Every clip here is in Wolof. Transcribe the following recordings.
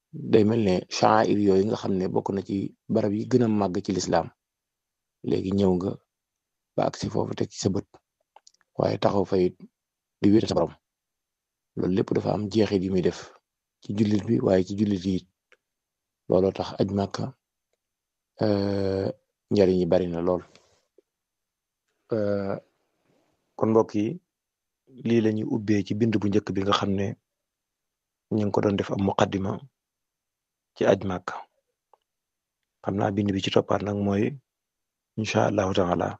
day mel ne sha'air yooyu nga xam ne bokk na ci barab yi gën a màgg ci lislaam léegi ñëw nga ba agsi foofu teg ci sa bët waaye taxaw fay di wéetal sa borom loolu lépp dafa am jeexit yi muy def ci jullit bi waaye ci jullit yi looloo tax aj màkka njariñ yi bari na lool kon mbokk yi lii la ñuy ubbee ci bind bu njëkk bi nga xam ne ñu ngi ko doon def am muqaddima ci aj màkka xam naa bind bi ci toppaat nag mooy incha allahu taala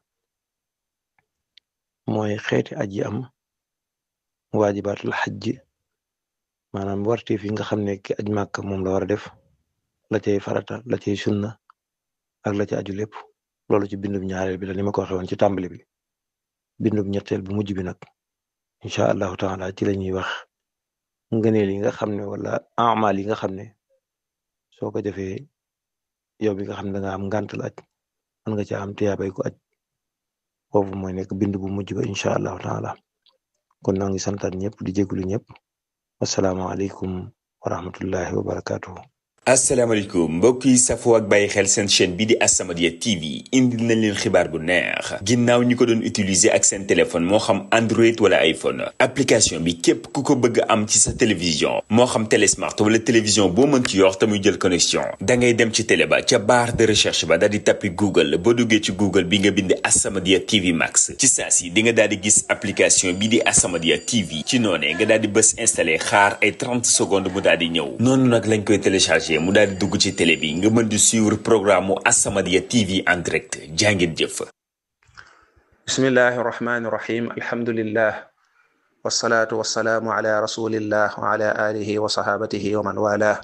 mooy xeeti aj yi am waajibaatul xajj maanaam warteef yi nga xam ne ki aj màkka moom la war a def la cay farata la cay sunna ak la ca aju lépp loolu ci bindub ñaareel bi la ni ma ko waxee woon ci tàmbali bi bindub ñetteel bu mujj bi nag incha allahu taala ci la ñuy wax ngëneel yi nga xam ne wala amal yi nga xam ne soo ko defee yow bi nga xam ne da nga am ngàntal aj mën nga ca am tiyaabay ko aj foofu mooy nekk bind bu mujj ba incha allahu taala kon noo ngi santaat ñëpp di jégalu ñëpp asalaamaaleykum wa rahmatullahi wa barakatuhu asalaamaaleykum mbokk yi safoo ak bàyyi xel seen chaîne bi di As-Samadiyya TV indil nañ leen xibaar bu neex ginnaaw ñi ko doon utiliser ak seen téléphone moo xam Android wala iPhone application bi képp ku ko bëgg am ci sa télévision moo xam télé smart wala télévision boo mën ci yor te muy jël connexion da ngay dem ci télé ba ca barre de recherche ba daal di tappi Google boo duggee ci Google bi nga bind As-Samadiyya TV Max ci saa si di nga daal di gis application bi di As-Samadiyya TV ci noonee nga daal di bës installé xaar ay 30 secondes mu daal di ñëw noonu nag lañ koy téléchargé. mu daal di dugg ci télé bi nga mën di suivre programme mu As-Samadiyya TV en direct jàngeen jëf bismillahi irrahmani irrahim alhamdulillah wasalaatu wasalaamu ala rasulillah wa ala alihi wa sahabatihi wa man wala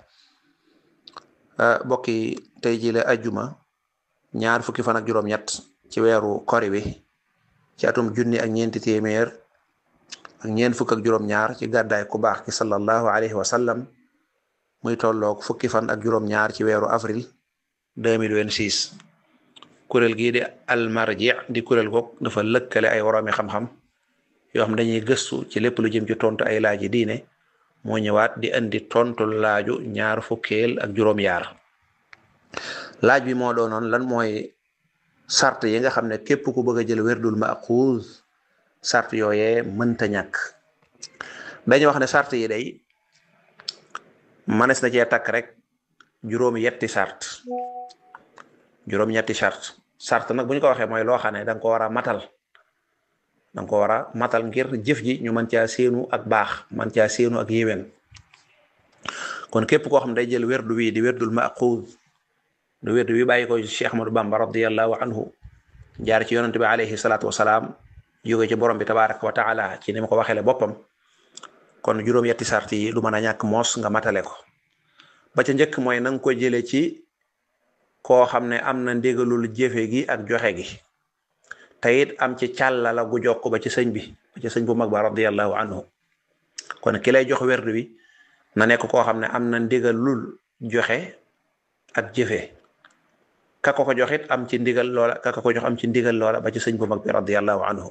bokki tey ji la ajjuma ñaar fukki fan ak juróom-ñett ci weeru kori wi ci atum junni ak ñeenti téeméer ak ñeent fukk ak juróom-ñaar ci gàddaay ku baax ki sallallahu alayhi wa sallam muy tolloog fukki fan ak juróom-ñaar ci weeru avril 2026 kuréel gii di almarji di kuréel goog dafa lëkkale ay woroomi xam-xam yoo xam dañuy gëstu ci lépp lu jëm ci tontu ay laaji diine moo ñëwaat di indi tontu laaju ñaar fukkeel ak juróom-yaar laaj bi moo doonoon lan mooy sart yi nga xam ne képp ku bëgg a jël werdul maxuuz sart yooyee mënta ñàkk dañu wax ne sart yi day manes na cee takk rek juróom yetti sart juróom ñetti sart sart nag bu ñu ko waxee mooy loo xam ne danga ko war a matal danga ko war a matal ngir jëf ji ñu mën caa séenu ak baax mën caa séenu ak yéwén kon képp koo xam day jël werdu wi di werdul maxuuz du werdu wi bàyyi ko Cheikh Ahmadou Bamba radiallahu anhu jaar ci yonante bi alayhi salaatu wasalaam jóge ci borom bi tabaraka wa taala ci ni ma ko waxeele boppam kon juróom yetti sart yi du mën a ñàkk moos nga matale ko ba ca njëkk mooy na nga ko jële ci koo xam ne am na ndigalul jëfe gi ak joxe gi te it am ci càllala gu jokk ba ci sëñ bi ba ci sëñ bu mag ba radiallahu anhu kon ki lay jox werdu bi na nekk koo xam ne am na ndigalul joxe ak jëfe ka ko ko joxit am ci ndigal loola ka ko ko jox am ci ndigal loola ba ci sëñ bu mag bi radiallahu anhu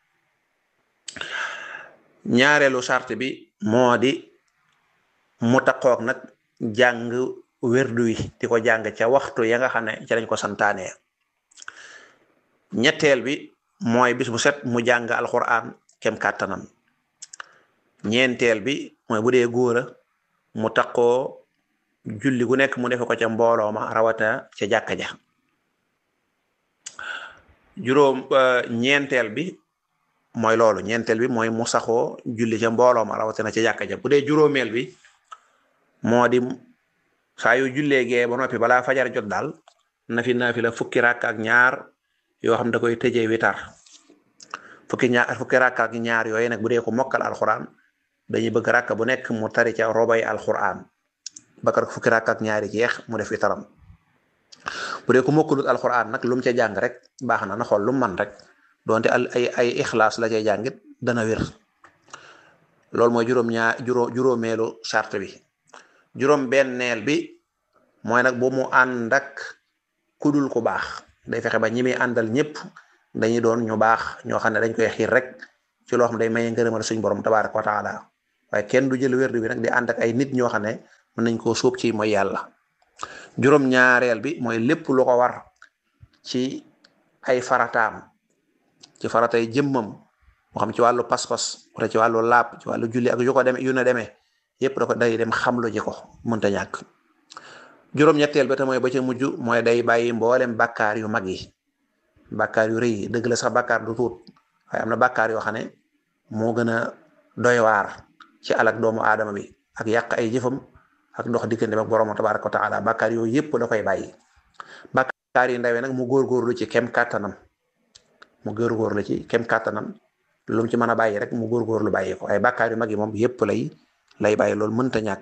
ñaareelu sart bi moo di mu taqoog nag jàng werdu wi di ko jàng ca waxtu ya nga xam ne ca lañ ko santaanee ñetteel bi mooy bis bu set mu jàng alquran kem kàttanam ñeenteel bi mooy bu dee góora mu taqoo julli gu nekk mu defe ko ca mbooloo ma rawata ca jàkka ja juróom ñeenteel bi mooy loolu ñeenteel bi mooy mu saxoo julli ca mbooloo ma rawatina ca jàkka ja bu dee juróomeel bi moo di saa yu jullee gee ba noppi balaa fajar jot daal na fi naa fi la fukki rakk ak ñaar yoo xam da koy tëjee witar fukki ñaar fukki rakk ak ñaar yooyu nag bu dee ko mokkal alxuraan dañuy bëgg rakk bu nekk mu tari ca robay alxuraan bakar fukki rakk ak ñaari jeex mu def witaram bu dee ko mokkalut alxuraan nag lu mu ca jàng rek baax na na xool lu mu man rek donte al ay ay ixlaas la cay jàngit dana wér loolu mooy juróom ñaar juróom juróomeelu charte bi juróom benneel bi mooy nag bu mu ànd ak kudul ku baax day fexe ba ñi muy àndal ñëpp dañuy doon ñu baax ñoo xam ne dañ koy xiir rek ci loo xam day maye ngërëmal suñ borom tabaaraka wa taala waaye kenn du jël wérdu bi nag di ànd ak ay nit ñoo xam ne mën nañ koo sóob ci mooy yàlla juróom-ñaareel bi mooy lépp lu ko war ci ay farataam ci faratay jëmmam moo xam ci wàllu pas-pas wala ci wàllu laab ci wàllu julli ak yu ko demee yu ne demee yépp da ko day dem xamlu ji ko mënta ñàkk juróom-ñetteel ba te mooy ba ca mujj mooy day bàyyi mboolem bàkkaar yu mag yi bàkkaar yu rëy yi dëgg la sax bàkkaar du tuut waaye am na bàkkaar yoo xam ne moo gën a doy waar ci alak doomu aadama bi ak yàq ay jëfam ak ndox diggante ak borom tabaraka wa taala bàkkaar yooyu yépp da koy bàyyi bàkkaar yi ndawee nag mu góorgóorlu ci kem kàttanam mu góorgóorlu ci kem kàttanam lu mu ci mën a bàyyi rek mu góorgóorlu bàyyi ko ay bàkkaar yu mag yi moom yépp lay lay bàyyi loolu mënta ñàkk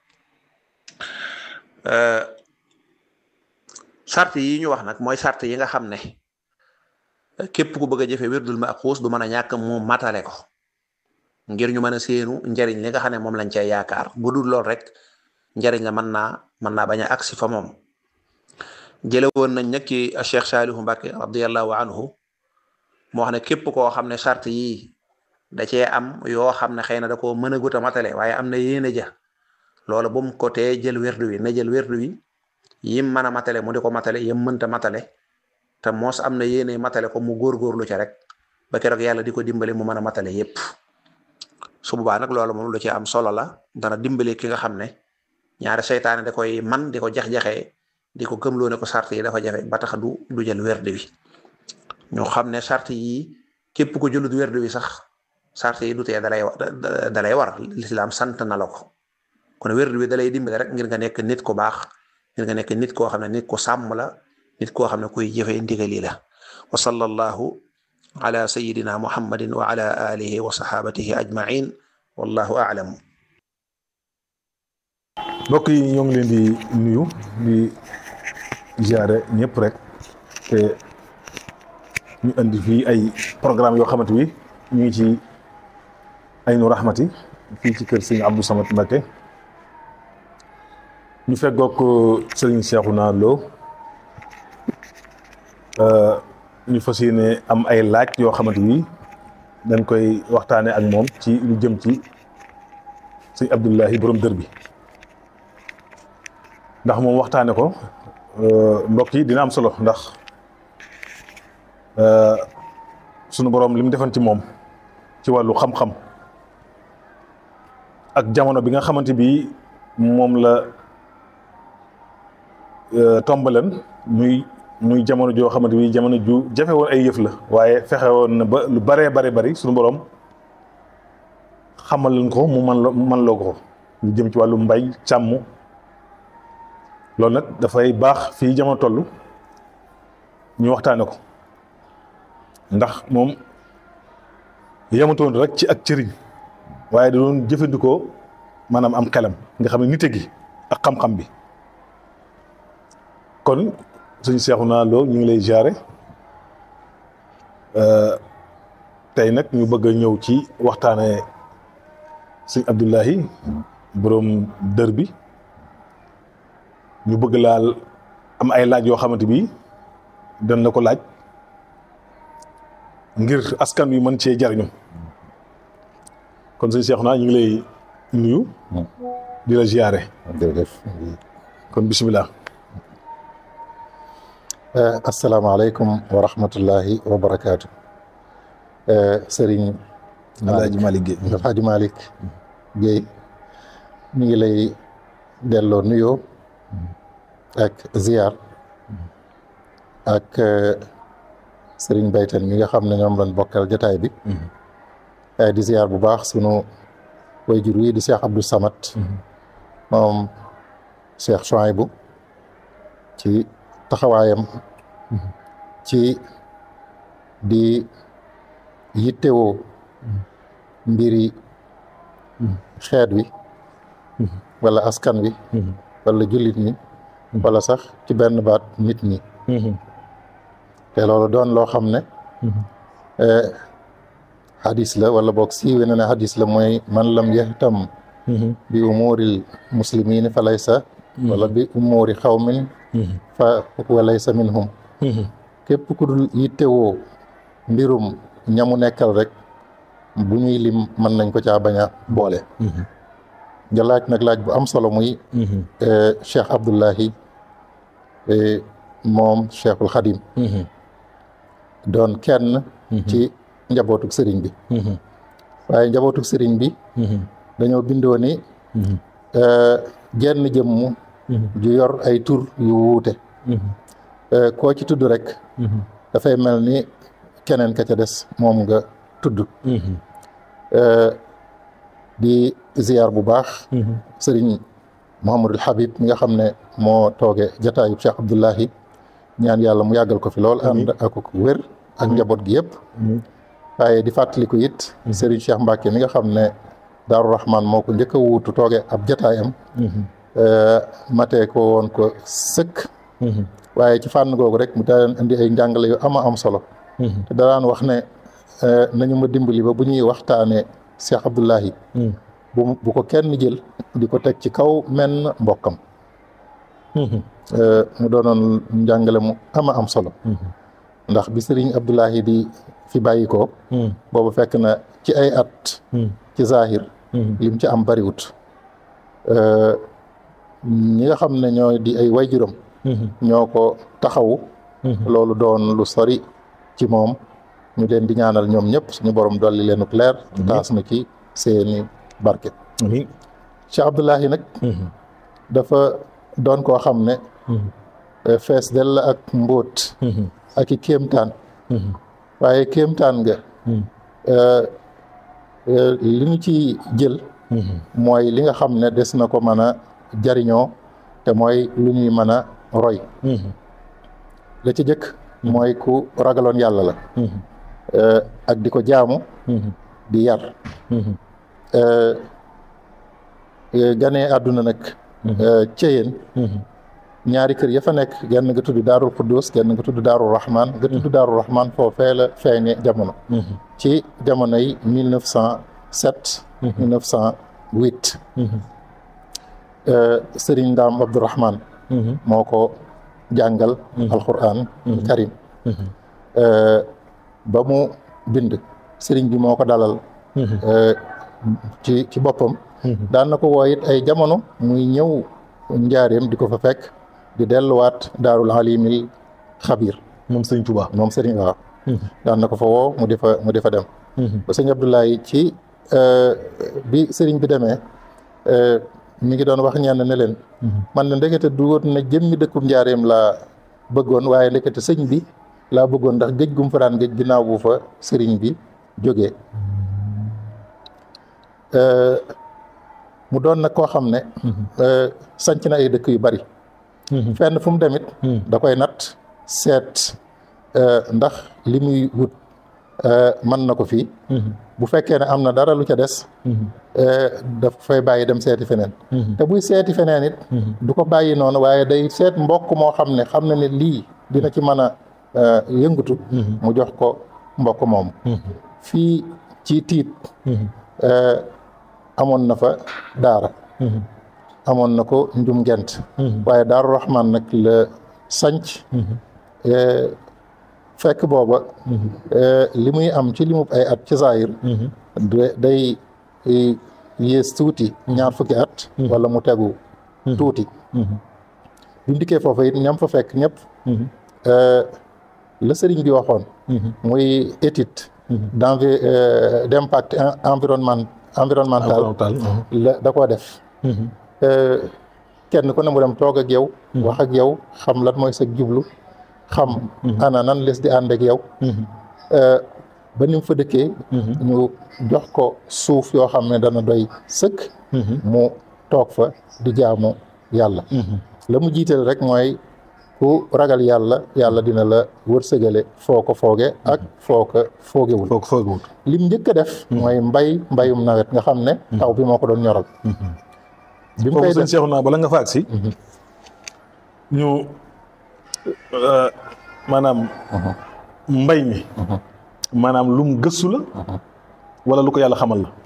sart yi ñu wax nag mooy sart yi nga xam ne képp ku bëgg a jëfe wirdul maxuus du mën a ñàkk mu matale ko ngir ñu mën a séenu njariñ li nga xam ne moom lañ cay yaakaar bu dul lool rek njariñ la mën naa mën naa bañ a agsi fa moom jële woon nañ nag ci Cheikh Saalihu Mbàkke radiallahu anhu moo xam ne képp koo xam ne sart yi da cee am yoo xam ne xëy na da koo mën a gut a matale waaye am na yéene ja loolu bu mu ko tee jël werdu wi na jël werdu wi yim mën a matale mu di ko matale yim mënta matale te moos am na yéene matale ko mu góorgóorlu ca rek ba keroog yàlla di ko dimbale mu mën a matale yépp su boobaa nag loolu moom lu ci am solo la dana dimbale ki nga xam ne ñaari seytaane da koy man di ko jax-jaxee di ko gëmloo ne ko sart yi dafa jafe ba tax du du jël werdu wi ñu xam ne sart yi képp ko jëlut werdu wi sax sart yi du tee dalay dalay war lislaam sant na la ko kon werdu wi dalay dimbale rek ngir nga nekk nit ku baax ngir nga nekk nit koo xam ne nit ku sàmm la nit koo xam ne kuy jëfe ndigali la wa sallallahu ala sayidina muhammadin wa ala alihi wa sahabatihi ajmain wallahu a'lam mbokk yi ñoo ngi leen di nuyu di ziare ñëpp rek te ñu indi fii ay programme yoo xamante bi ñu ngi ci Aynu Rahmati fii ci kër sëñ Abdou Samad Mbacké ñu feggoog sëriñ Cheikhouna Lo ñu fas yéene am ay laaj yoo xamante ni dañ koy waxtaane ak moom ci lu jëm ci sëñ Abdullahi borom dër bi ndax moom waxtaane ko mbokk yi dina am solo ndax sunu borom li mu defoon ci moom ci wàllu xam-xam ak jamono bi nga xamante bi moom la tombaleen muy muy jamono joo xamante bi jamono ju jafe woon ay yëf la waaye fexe woon na ba lu baree bare bari suñu borom xamal leen ko mu man la man loo ko lu jëm ci wàllu mbay càmm loolu nag dafay baax fii jamono toll ñu waxtaane ko ndax moom yematoon rek ci ak cëriñ waaye da doon jëfandikoo maanaam am xelam nga xam ne nite gi ak xam-xam bi kon suñ Cheikhouna Lo ñu ngi lay jaare tey nag ñu bëgg a ñëw ci waxtaane sëñ Abdullahi borom dër bi ñu bëgg laal am ay laaj yoo xamante bi dañ la ko laaj ngir askan wi mën cee jariñu kon sëñ Cheikhouna ñu ngi lay nuyu di la ziare jërëjëf kon bisimilah asalaamaaleykum wa rahmatullahi wa barakaatu sëriñ Alaaji Malick Guèye Alaaji Malick Guèye ñu ngi lay delloo nuyoo ak ziar ak sëriñ Baytan mi nga xam ne ñoom lañ bokkal jotaay bi di ziar bu baax sunu wayjur wi di Cheikh Abdou Samad moom Cheikh Chouaïbou ci taxawaayam ci di yittewoo mbiri xeet wi wala askan wi wala jullit ñi wala sax ci benn baat nit ñi te loolu doon loo xam ne hadis la wala boog siiwe na ne hadis la mooy man lam yahtam bi umuuril muslimiin fa laysa wala bi umuuri xawmin fa wa laysa minhum képp ku dul yittewoo mbirum ñamu nekkal rek bu ñuy lim mën nañ ko caa bañ a boole nga laaj nag laaj bu am solo muy Cheikh Abdullahi moom Cheikhul Xadim doon kenn ci njabootuk sëriñ bi waaye njabootuk sëriñ bi dañoo bindoo ni genn jëmm ju yor ay tur yu wuute koo ci tudd rek dafay mel ni keneen ka ca des moom nga tudd di ziyaar bu baax sëriñ Mouhamadul Habib mi nga xam ne moo tooge jataayub Cheikh Abdullahi ñaan yàlla mu yàggal ko fi lool ànd ak ko wér ak njaboot gi yëpp waaye di fàttaliku it sëriñ Cheikh Mbacke mi nga xam ne Daaru Rahman moo ko njëkk a wuutu tooge ab jataayam matee ko woon ko sëkk waaye ci fànn googu rek mu daan indi ay njàngale yu ama am solo te daan wax ne nañu ma dimbali ba bu ñuy waxtaanee Cheikh Abdullahi bu bu ko kenn jël di ko teg ci kaw menn mbokkam mu doonoon njàngale mu ama am solo ndax bi sëriñ Abdullahi di fi bàyyi ko boobu fekk na ci ay at ci zahir lim ci am bariwut ñi nga xam ne ñoo di ay wayjuram ñoo ko taxawu loolu doon lu sori ci moom ñu leen di ñaanal ñoom ñëpp suñu borom dolli leenuk leer taas na ci seeni barke Cheikh Abdullahi nag dafa doon koo xam ne fees dell ak mbóot ak i kéemtaan waaye kéemtaan nga li ñu ci jël mooy li nga xam ne des na ko mën a jariñoo te mooy lu ñuy mën a roy la ci jëkk mooy ku ragaloon yàlla la ak di ko jaamu di yar ganee àdduna nag ceyeen ñaari kër ya fa nekk genn nga tudd daarul quddus genn nga tudd daarul rahman nga tudd daarul rahman foofee la feeñe jamono ci jamono yi mille neuf cent sept mille neuf cent huit sëriñ ndaam abdourahman moo ko jàngal alquran karim ba mu bind sëriñ bi moo ko dalal ci ci boppam daan na ko woo it ay jamono muy ñëw njaareem di ko fa fekk di delluwaat daarul alimil xabir moom sëriñ Tuubaa moom sëriñ waaw daan na ko fa woo mu di fa mu di fa dem ba sëñ Abdoulaye ci bi sëriñ bi demee mi ngi doon wax ñenn ne leen man ne ndekete du woon na jëmmi dëkkub njaareem laa bëggoon waaye ndekete sëñ bi laa bëggoon ndax géej gum fa daan géej ginnaaw bu fa sëriñ bi jógee mu doon nag koo xam ne sanc na ay dëkk yu bari fenn fu mu demit da koy natt seet ndax li muy wut mën na ko fii bu fekkee ne am na dara lu ca des daf fay bàyyi dem seeti feneen te buy seeti feneen it du ko bàyyi noonu waaye day seet mbokk moo xam ne xam na ne lii dina ci mën a yëngutu mu jox ko mbokk moomu fii ci tiit amoon na fa daara amoon na ko njum gent waaye daaru raxmaan nag la sanc fekk booba li muy am ci limub ay at ci zaahir day yées tuuti ñaar fukki at wala mu tegu tuuti bi mu dikkee foofa it ñam fa fekk ñëpp la sëriñ bi waxoon muy étude d'envi d'impact environnement environnemental la da koo def kenn ku ne mu dem toog ak yow wax ak yow xam lan mooy sa jublu xam ana nan les di ànd ak yow ba ni mu fa dëkkee ñu jox ko suuf yoo xam ne dana doy sëkk mu toog fa di jaamu yàlla la mu jiital rek mooy ku ragal yàlla yàlla dina la wërsëgale foo ko fooge ak foo ko foogewul foo ko foogewul lim njëkk a def mooy mbay mbayum nawet nga xam ne taw bi moo ko doon ñoral bi mu koy foofu sëñ Cheikh naa bala nga fa agsi ñu maanaam mbay mi maanaam lum gëstu la wala lu ko yàlla xamal la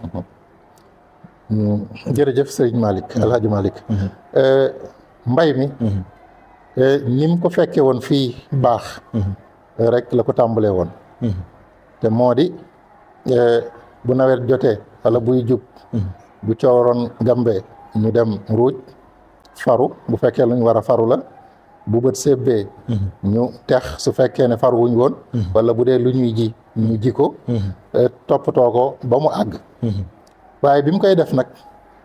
jërëjëf sëriñ Malick alhaji Malick mbay mi ni mu ko fekke woon fii baax rek la ko tàmbalee woon te moo di bu nawet jotee wala buy jub bu cooroon gambee ñu dem ruuj faru bu fekkee lu ñu war a faru la bu bët sébbee ñu tex su fekkee ne faru wuñ woon wala bu dee lu ñuy ji ñu ji ko toppatoo ko ba mu àgg waaye bi mu koy def nag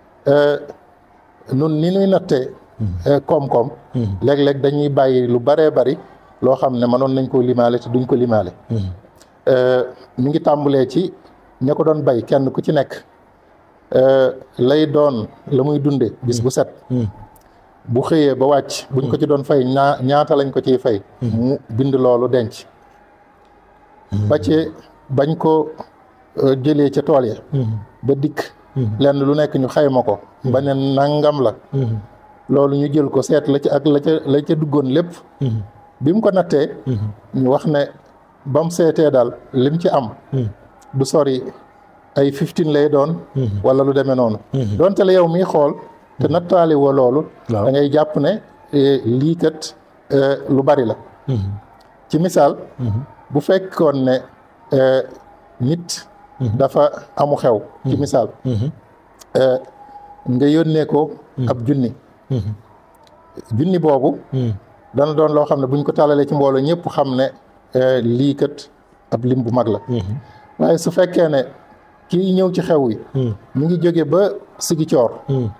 nun ni ñuy nattee koom-koom léeg-léeg dañuy bàyyi lu baree bari loo xam ne mënoon nañ koo limaale te duñ ko limaale mi ngi tàmbalee ci ña ko doon bay kenn ku ci nekk lay doon la muy dunde bis bu set bu xëyee ba wàcc buñ ko ci doon fay ñaa ñaata lañ ko ciy fay mu bind loolu denc ba ci bañ ko jëlee ca tool ya ba dikk lenn lu nekk ñu xayma ko ba ne nangam la loolu ñu jël ko seet la ci ak la ca la ca duggoon lépp bi mu ko nattee ñu wax ne ba mu seetee daal lim ci am du sori ay fifteen lay doon wala lu demee noonu donte la yow miy xool te nattaali woo loolu da ngay jàpp ne lii kat lu bari la ci misaal bu fekkoon ne nit dafa amu xew ci misaal nga yónnee ko ab junni junni boobu dana doon loo xam ne buñ ko tàllalee ci mbooloo ñëpp xam ne lii kat ab lim bu mag la waaye su fekkee ne kii ñëw ci xew yi mu ngi jóge ba sigi coor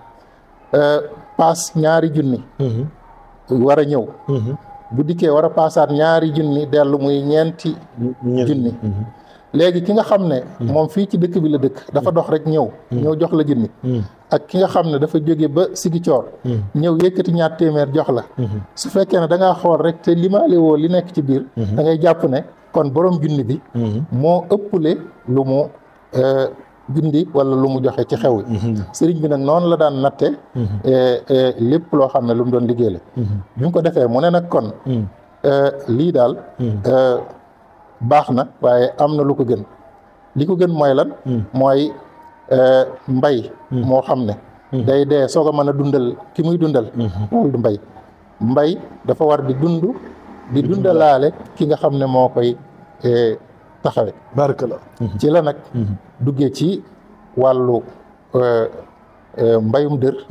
paas ñaari junni war a ñëw bu dikkee war a paasaat ñaari junni dellu muy ñeenti junni léegi ki nga xam ne moom fii ci dëkk bi la dëkk dafa dox rek ñëw ñëw jox la junni ak ki nga xam ne dafa jóge ba sigi coor ñëw yëkkati ñaar téeméer jox la su fekkee ne da ngaa xool rek te limaale woo li nekk ci biir da ngay jàpp ne kon borom junni bi moo ëpple lu mu bindi wala lu mu joxe ci xew yi sëriñ bi nag noonu la daan natte lépp loo xam ne lu mu doon liggéey la bi mu ko defee mu ne nag kon lii daal baax na waaye am na lu ko gën li ko gën mooy lan mooy mbay moo xam ne day dee soog a mën a dundal ki muy dundal loolu du mbay mbay dafa war di dund di dundalaale ki nga xam ne moo koy taxawe barkala ci la nag duggee ci wàllu mbayum dër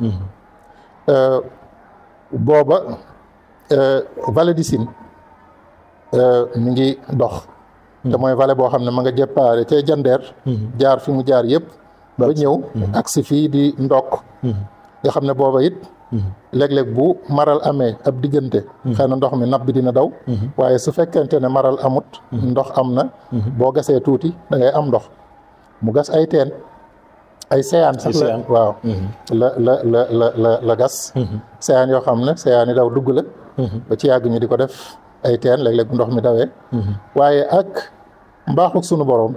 booba vallée du Sine mi ngi dox te mooy vallée boo xam ne ma nga jëppaare ca jandeer jaar fi mu jaar yëpp ba ñëw agsi fii di ndokk nga xam ne booba it léeg-léeg bu maral amee ab diggante xëy na ndox mi nab bi dina daw waaye su fekkente ne maral amut ndox am na boo gasee tuuti da ngay am ndox mu gas ay teen ay seyaan sax la waaw la la la la la la gas seyaan yoo xam ne seyaan yi daw dugg la ba ci yàgg ñu di ko def ay teen léeg-léeg bu ndox mi dawee waaye ak mbaaxuk sunu boroom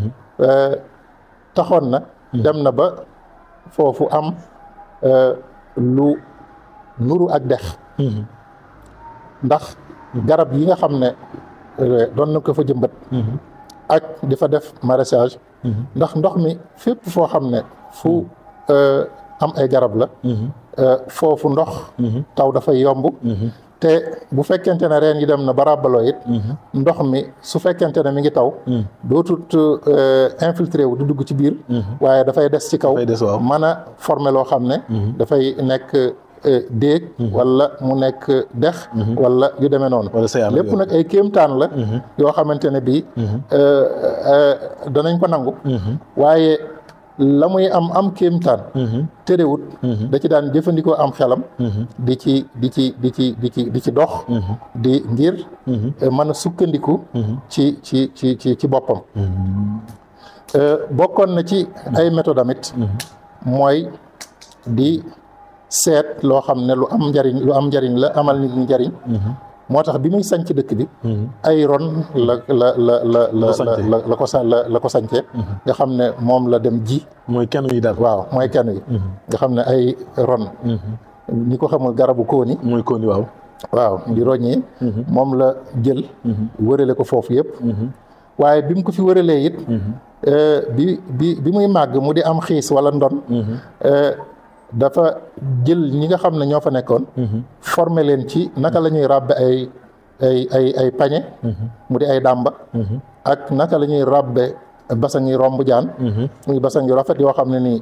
taxoon na dem na ba foofu am lu nuru ak dex ndax garab yi nga xam ne doon na ko fa jëmbat ak di fa def maraîchage ndax ndox mi fépp foo xam ne fu am ay garab la foofu ndox taw dafay yomb te bu fekkente ne reen yi dem na ba ràbbaloo it ndox mi su fekkente ne mi ngi taw dootut infiltré wu du dugg ci biir waaye dafay des ci kaw mën a former loo xam ne dafay nekk déeg wala mu nekk dex wala yu demee noonu lépp nag ay kéemtaan la yoo xamante ne bii danañ ko nangu waaye la muy am am kéemtaan terewut da ci daan jëfandikoo am xelam di ci di ci di ci di ci di ci dox di ngir mën a sukkandiku ci ci ci ci ci boppam bokkoon na ci ay méthode amit mooy di seet loo xam ne lu am njariñ lu am njariñ la amal nit ñi njariñ moo tax bi muy sanc dëkk bi ay ron la la la la la la la ko sa la la ko sancee nga xam ne moom la dem ji mooy kenn yi daal waaw mooy kenn yi nga xam ne ay ron ñi ko xamul garabu kóoni mooy kóoni waaw waaw di roññee moom la jël wërale ko foofu yëpp waaye bi mu ko fi wëralee it bi bi bi muy màgg mu di am xiis wala ndon dafa jël ñi nga xam ne ñoo fa nekkoon former leen ci naka la ñuy ràbbe ay ay ay ay pañe mu di ay dàmba ak naka la ñuy ràbbe basang yi romb jaan muy basang yu rafet yoo xam ne nii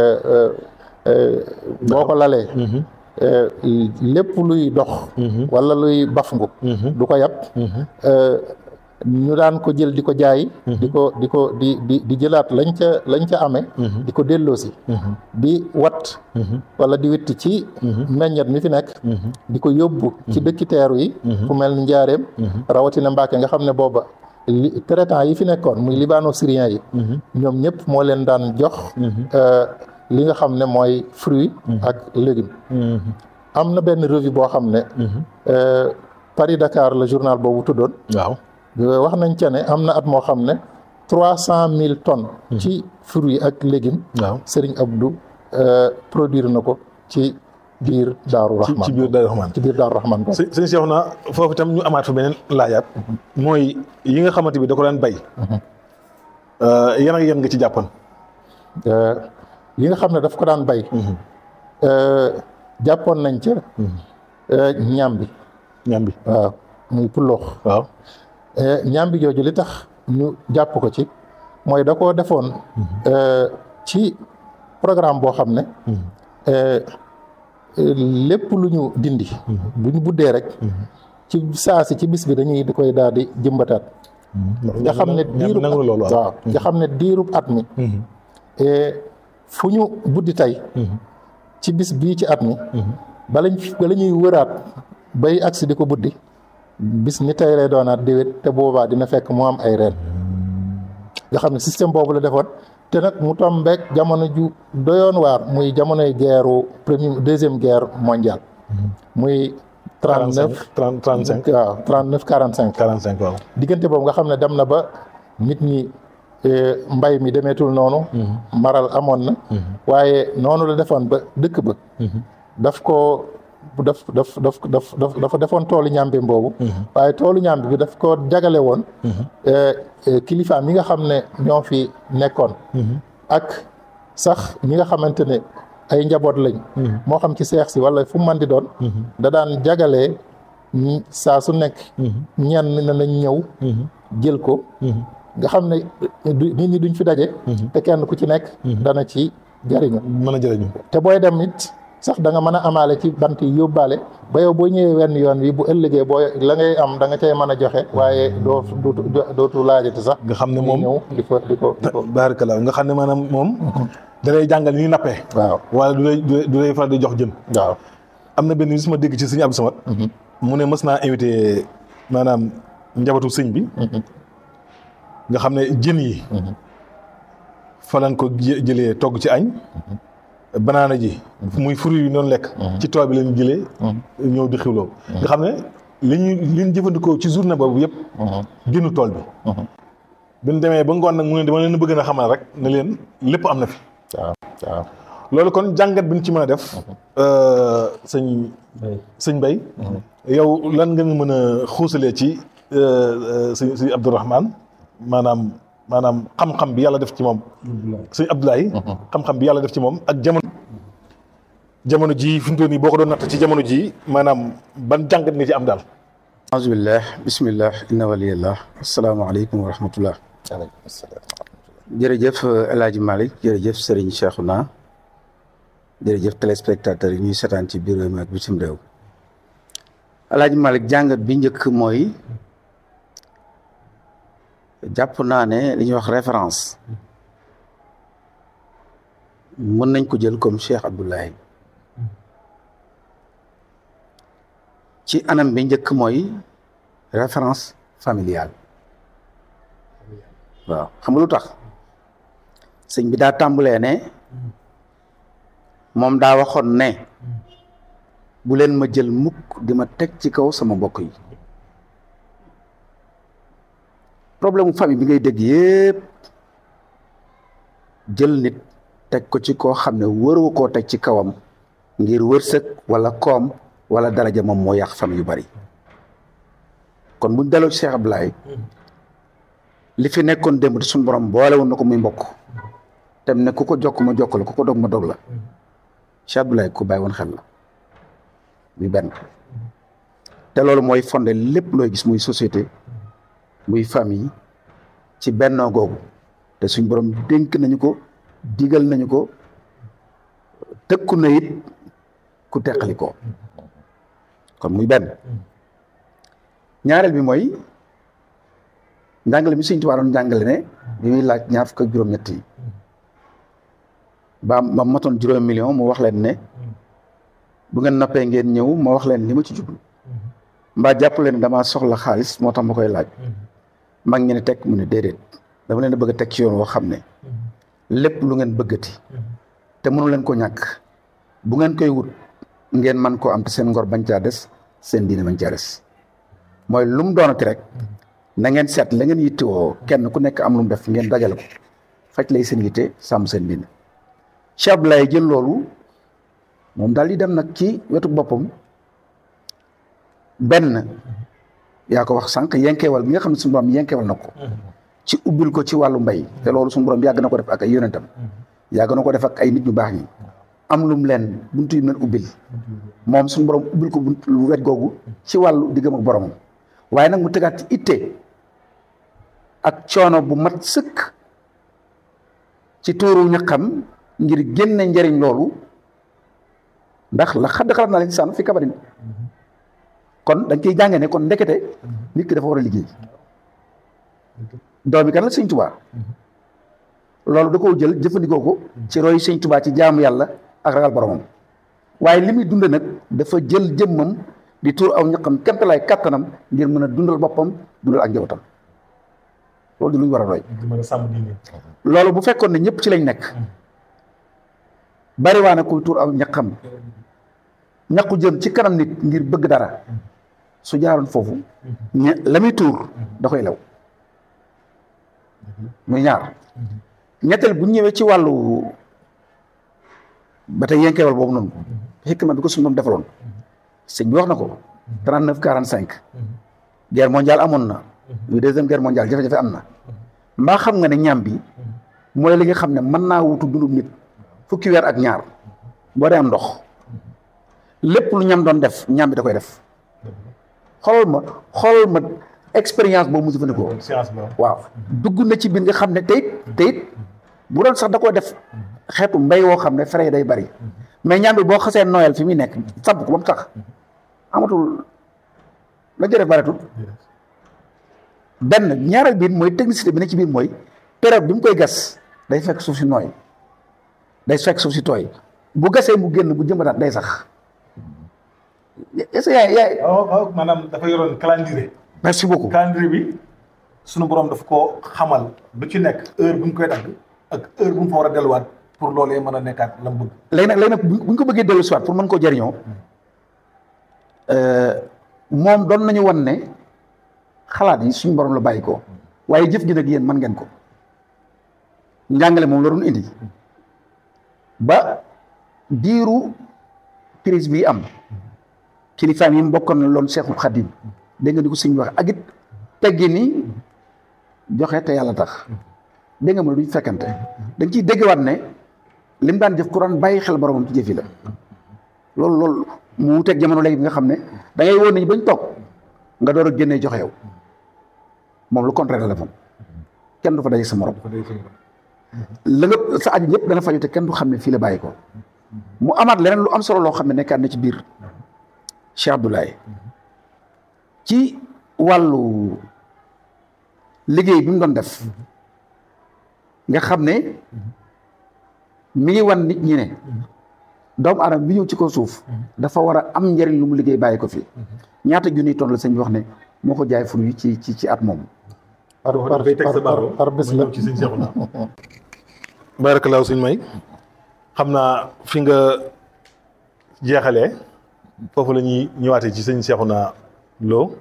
boo ko lalee lépp luy dox wala luy bafngu du ko yàpp ñu daan ko jël di ko jaay di ko di ko di di di jëlaat lañ ca lañ ca amee di ko delloosi di wat wala di witt ci meññet mi fi nekk di ko yóbbu ci dëkki teeru yi fu mel ni njaareem rawatina Mbàkke nga xam ne booba li traitant yi fi nekkoon muy libano syrien yi ñoom ñëpp moo leen daan jox li nga xam ne mooy fruit ak légume am na benn revue boo xam ne Paris Dakar la journal boobu tuddoon waaw wax nañ ca ne am na at moo xam ne trois cent mille tonnes ci fruits ak légumes waaw Serigne Abdou produire na ko ci biir Daaru Rahman ci biir Daaru Rahman ci biir Daaru Rahman sëñ sëñ Cheikh na foofu itam ñu amaat fa beneen laajaat mooy yi nga xamante bi da ko daan bay yan ak yan nga ci jàppoon yi nga xam ne daf ko daan bay jàppoon nañ ca ñambi ñambi waaw muy pulloox waaw ñambi jooju li tax ñu jàpp ko ci mooy da koo defoon ci programme boo xam ne lépp lu ñu dindi bu ñu buddee rek ci saa si ci bis bi dañuy di koy daal di jëmbataat nga xam ne diirub nangu loolu waaw nga xam ne diirub at mi fu ñu buddi tey ci bis bii ci at mi balañ bala ñuy wëraat bay agsi di ko buddi bis ni tey lay doonaat déwét te boobaa dina fekk mu am ay reen nga xam ne système boobu la defoon te nag mu tombeek jamono ju doyoon waar muy jamonoy guerre premier deuxième guerre mondiale muy trente neuf trente trente cinq waaw trente neuf quarante cinq quarante cinq waaw diggante boobu nga xam ne dem na ba nit ñi mbay mi demeetul noonu maral amoon na waaye noonu la defoon ba dëkk ba daf ko daf daf daf daf daf dafa defoon toolu ñàmbi boobu waaye toolu ñàmbi bi daf ko jagale woon kilifaam yi nga xam ne ñoo fi nekkoon ak sax ñi nga xamante ne ay njaboot lañ moo xam ci seex si wala fu mu mën di doon da daan jagalee saa su nekk ñenn na nañ ñëw jël ko nga xam ne nit ñi duñ fi daje te kenn ku ci nekk dana ci jariñu mën a jëriñu te booy dem it sax da nga mën a amaale ci bant yi yóbbaale ba yow boo ñëwee wenn yoon wi bu ëllëgee boo la ngay am da nga cay mën a joxe waaye doo dootu dootu laajati sax nga xam ne moom ñëw di ko di ko di ko baarakallah nga xam ne maanaam moom da lay jàngal ni nappee waaw wala du lay du lay faral di jox jën waaw am na benn bis ma dégg ci sëñ Abdou Samad mu ne mës naa invité maanaam njabootu sëñ bi nga xam ne jën yi fa lañ ko jëlee togg ci añ banaana ji muy fruit yi noonu lekk ci tool bi lañ jëlee ñëw di xiwloo nga xam ne li ñu li ñu jëfandikoo ci journée boobu yëpp génnu tool bi bi ñu demee ba ngoon nag mu ne dama leen bëgg na xamal rek ne leen lépp am na fi waaw waaw loolu kon jàngat bi ñu ci mën a def sëñ sëñ Bay yow lan nga mën a xuusalee ci sëñ sëñ Abdourahman maanaam maanaam xam-xam bi yàlla def ci moom sëñ Abdoulaye xam-xam bi yàlla def ci moom ak jamono jamono ji fi mu toll nii boo ko doon natt ci jamono ji maanaam ban jàngat nga ci am daal aousubillah bismillah inna waliyallah asalaamaaleykum wa rahmatullah jërëjëf El Hadj Malick jërëjëf Serigne Cheikhouna jërëjëf téléspectateurs yi ñuy seetaan ci biir réew mi ak bitim réew El Hadj Malick jàngat bi njëkk mooy jàpp naa ne li ñuy wax référence mën nañ ko jël comme Cheikh Abdoulaye ci anam bi njëkk mooy référence familiale waaw xam nga lu tax sëñ bi daa tàmbalee ne moom daa waxoon ne bu leen ma jël mukk di ma teg ci kaw sama mbokk yi problème mu famille bi ngay dégg yépp jël nit teg ko ci koo xam ne wëroo koo teg ci kawam ngir wërsëg wala koom wala daraja moom moo yàq famille yu bari kon buñ daloo ci Cheikh Abdoulaye li fi nekkoon démb te suñu borom boole woon na ko muy mbokk tem ne ku ko jokk ma jokk la ku ko dog ma dog la Cheikh Abdoulaye ku bàyyi woon xel la muy benn te loolu mooy fondé lépp looy gis muy société muy famille ci bennoo googu te suñ borom dénk nañu ko digal nañu ko tëkku na it ku teqali ko kon muy benn ñaareel bi mooy njàngale mi Sëñ Tuubaa doon njàngale ne bi muy laaj ñaar fukk ak juróom-ñett yi ba ba matoon juróom million mu wax leen ne bu ngeen noppee ngeen ñëw ma wax leen li ma ci jublu mbaa jàpp leen damaa soxla xaalis moo tax ma koy laaj mag ñi ne tekk mu ne déedéet dama leen a bëgg a teg ci yoon woo xam ne lépp lu ngeen bëggati te mënu leen ko ñàkk bu ngeen koy wut ngeen man koo am te seen ngor bañ caa des seen diine bañ caa des mooy lu mu doonati rek na ngeen seet la ngeen yittewoo kenn ku nekk am lu mu def ngeen dajale ko faj lay seen yitte sàmm seen diine Cheikh Abdoulaye jël loolu moom daal di dem nag ci wetu boppam benn yaa ko wax sànq yenkeewal bi nga xam ne suñu borom yenkeewal na ko ci ubbil ko ci wàllu mbay te loolu suñu borom yàgg na ko def ak ay yonentam yàgg na ko def ak ay nit ñu baax ñi am lum leen buntu yi leen ubbil moom suñu borom ubbil ko buntu lu wet googu ci wàllu diggam ak boromam waaye nag mu tegaat ci itte ak coono bu mat sëkk ci tuuru ñaqam ngir génne njëriñ loolu ndax la xadd xalaat naa leen sànn fi kabarin kon dañ koy jànge ne kon ndekete nit ki dafa war a liggéey doomi kan la sëñ tubaa loolu da koo jël jëfandikoo ko ci roy sëñ tubaa ci jaamu yàlla ak ragal boromam waaye li muy dund nag dafa jël jëmmam di tuur aw ñaqam kemtalaay kàttanam ngir mën a dundal boppam dundal ak njabootam loolu di lu ñu war a roy loolu bu fekkoon ne ñëpp ci lañ nekk bari waa na kuy tuur aw ñaqam ñaqu jëm ci kanam nit ngir bëgg dara su jaaroon foofu ña la muy tuur da koy lew muy ñaar ñetteel bu ñëwee ci wàllu ba tey yenkeewal boobu noonu xikma bi ko suñu moom defaloon sëñ bi wax na ko trente neuf quarante cinq guerre mondiale amoon na muy deuxième guerre mondiale jafe-jafe am na mbaa xam nga ne ñam bi mooy li nga xam ne mën naa wutu dundub nit fukki weer ak ñaar boo dee am ndox lépp lu ñam doon def ñam bi da koy def xoolal ma xoolal ma expérience boobu mu jëfandikoo waaw dugg na ci biir nga xam ne teyit teyit bu doon sax da koo def xeetu mbay woo xam ne fere yi day bari mais ñam bi boo xasee noyal fi muy nekk sàbb ko ba mu tax amatul la jëref baretul benn ñaareel biir mooy technicité bi ne ci biir mooy période bi mu koy gas day fekk suuf si nooy day fekk suuf si tooy bu gasee mu génn bu jëmbataat day sax est-ce que yaay yaay waaw waaw maanaam dafa yoroon calendrier. merci beaucoup calendrier bi sunu borom daf ko xamal lu ci nekk heure bu ñu koy dagg ak heure bu mu fa war a delluwaat pour loolee mën a nekkaat la mu bëgg. léegi nag léegi nag bu ñu ko bëggee dellu si waat pour mën koo jëriñoo moom doon nañu won ne xalaat yi suñu borom la bàyyi ko waaye jëf gi nag yéen mën ngeen ko njàngale moom la doon indi ba diiru crise bi am kilifaam yi mu bokkoon na loon Seexul Xadim dégg nga ni ko sëñ wax ak it teggi ni joxe te yàlla tax dégg nga ma duñ fekkante dañ ciy déggewaat ne lim daan jëf ku daan bàyyi xel boromam ci jëf yi la loolu loolu mu wuteeg jamono léegi bi nga xam ne da ngay woon nañu bañ toog nga door a génnee joxe yow moom lu contraire la moom kenn du fa daje sa morom la nga sa aju ñëpp dana faju te kenn du xam ne fii la bàyyi ko mu amaat leneen lu am solo loo xam ne nekkaat na ci biir Cheikh Abdoulaye ci wàllu liggéey bi mu doon def nga xam ne mi ngi wan nit ñi ne doomu aadama bi ñëw ci ko suuf dafa war a am njëriñ lu mu liggéey bàyyi ko fi ñaata junniy tonn la sëñ bi wax ne moo ko jaay fur yi ci ci ci at moom par par par par bés la ci sëñ Seexuna barakalaaw sëñ may xam naa fi nga jeexalee foofu la ñuy ñëwaatee ci sëñ Seexuna Lo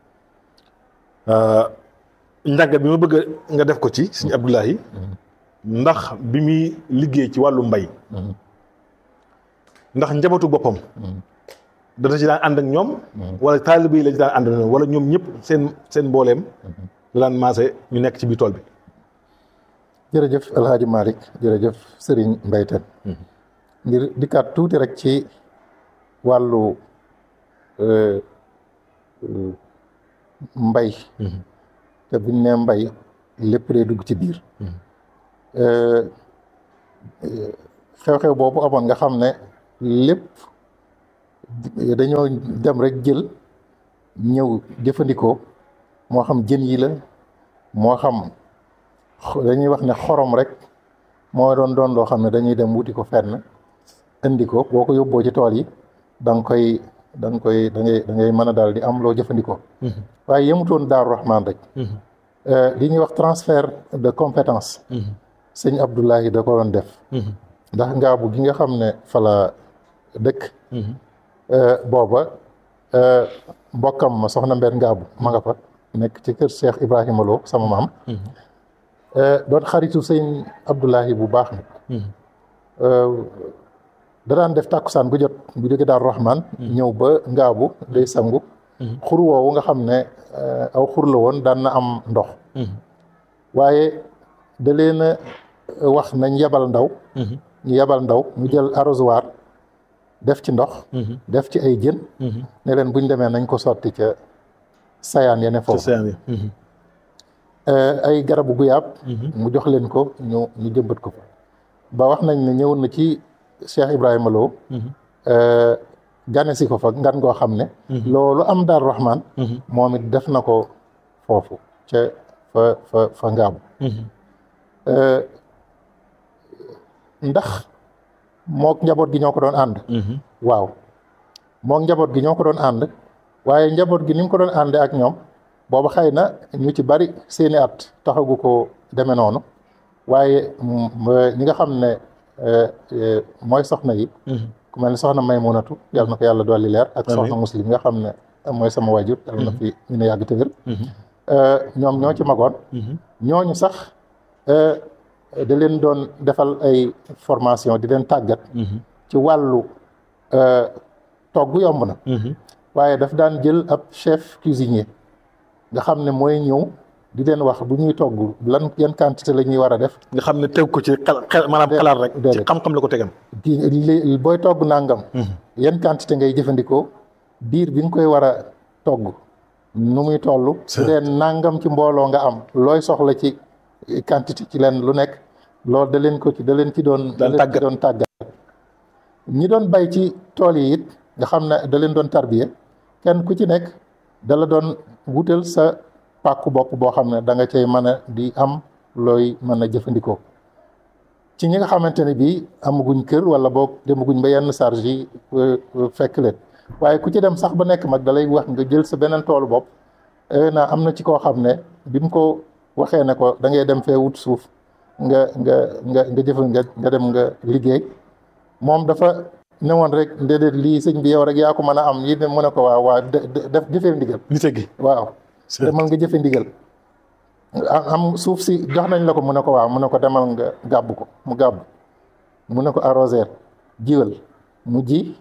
njàngat bi ma bëgg nga def ko ci sëñ Abdoulahi ndax bi muy liggéey ci wàllu mbay ndax njabootu boppam dana ci daan ànd ak ñoom wala taalibe yi la ci daan ànd ak ñoom wala ñoom ñëpp seen seen mbooleem la daan maase ñu nekk ci biir tool bi jërëjëf El Hadj Malick jërëjëf Serigne Mbaye Tène ngir dikkaat tuuti rek ci wàllu mbay te buñ ne mbay lépp day dugg ci biir xew-xew boobu amoon nga xam ne lépp dañoo dem rek jël ñëw jëfandikoo moo xam jën yi la moo xam dañuy wax ne xorom rek moo doon doon loo xam ne dañuy dem wuti ko fenn indi ko boo ko yóbboo ci tool yi da nga koy da nga koy da ngay da ngay mën a daal di am loo jëfandikoo waaye yemutoon Daaru Rahman rek li ñuy wax transfert de compétence sëñ Abdoulahi da ko doon def ndax ngaabu gi nga xam ne fala dëkk booba mbokkam ma soxna mbeet ngaabu ma nga fa nekk ci kër Cheikh Ibrahima Lo sama maam doon xaritu sëñ Abdoulahi bu baax nag da daan def tàkkusaan bu jot bu jóge Daaru Rahman ñëw ba ngaabu day sangu xur woowu nga xam ne aw xur la woon daan na am ndox waaye da leen a wax nañ yebal ndaw ñu yebal ndaw mu jël arrosoir def ci ndox def ci ay jën ne leen buñ demee nañ ko sotti ca sayaan yene foofu ay garabu guyaab mu jox leen ko ñu ñu jëmbat ko ba wax nañ ne ñëw na ci Cheikh Ibrahima Lo gane si ko fa ngan goo xam ne loolu am Daaru Rahman moom it def na ko foofu ca fa fa fa ngaabu ndax mook njaboot gi ñoo ko doon ànd waaw mook njaboot gi ñoo ko doon ànd waaye njaboot gi ni mu ko doon ànde ak ñoom booba xëy na ñu ci bari seeni at taxagu ko deme noonu waaye ñi nga xam ne mooy soxna yi ku mel ne soxna Maymunatu yàlla na ko yàlla dolli leer ak soxna muslim nga xam ne mooy sama wajur yàlla na fi ñu ne yàgg te wér ñoom ñoo ci magoon ñooñu sax da leen doon defal ay formation di leen tàggat ci wàllu togg yomb na waaye daf daan jël ab chef cuisinier nga xam ne mooy ñëw di leen wax bu ñuy togg lan yan quantité la ñuy war a def nga xam ne teg ko ci xel maanaam xalaat rek ci xam-xam la ko tegam di booy togg nangam yan quantité ngay jëfandikoo biir bi nga koy war a togg nu muy toll bu dee nangam ci mbooloo nga am looy soxla ci quantité ci leen lu nekk loolu da leen ko ci da leen ci doon da leen ci doon tàggat ñi doon bay ci tool yi it nga xam ne da leen doon tarbiye kenn ku ci nekk da la doon wutal sa pàkku bopp boo xam ne da nga cay mën a di am looy mën a jëfandikoo ci ñi nga xamante ne bii amaguñ kër wala boog demaguñ ba yenn charge yi fekk leen waaye ku ci dem sax ba nekk mag da lay wax nga jël sa beneen toolu bopp na am na ci koo xam ne bi mu ko waxee ne ko da ngay dem fee wut suuf nga nga nga nga jëf nga nga dem nga liggéey moom dafa newoon rek déedéet lii sëñ bi yow rek yaa ko mën a am yi ne mu ne ko waaw waaw def jëfee ndigal nite gi waaw demal nga jëfe ndigal am suuf si jox nañ la ko mu ne ko waaw mu ne ko demal nga gàbb ko mu gàbb mu ne ko arroser jiwal mu ji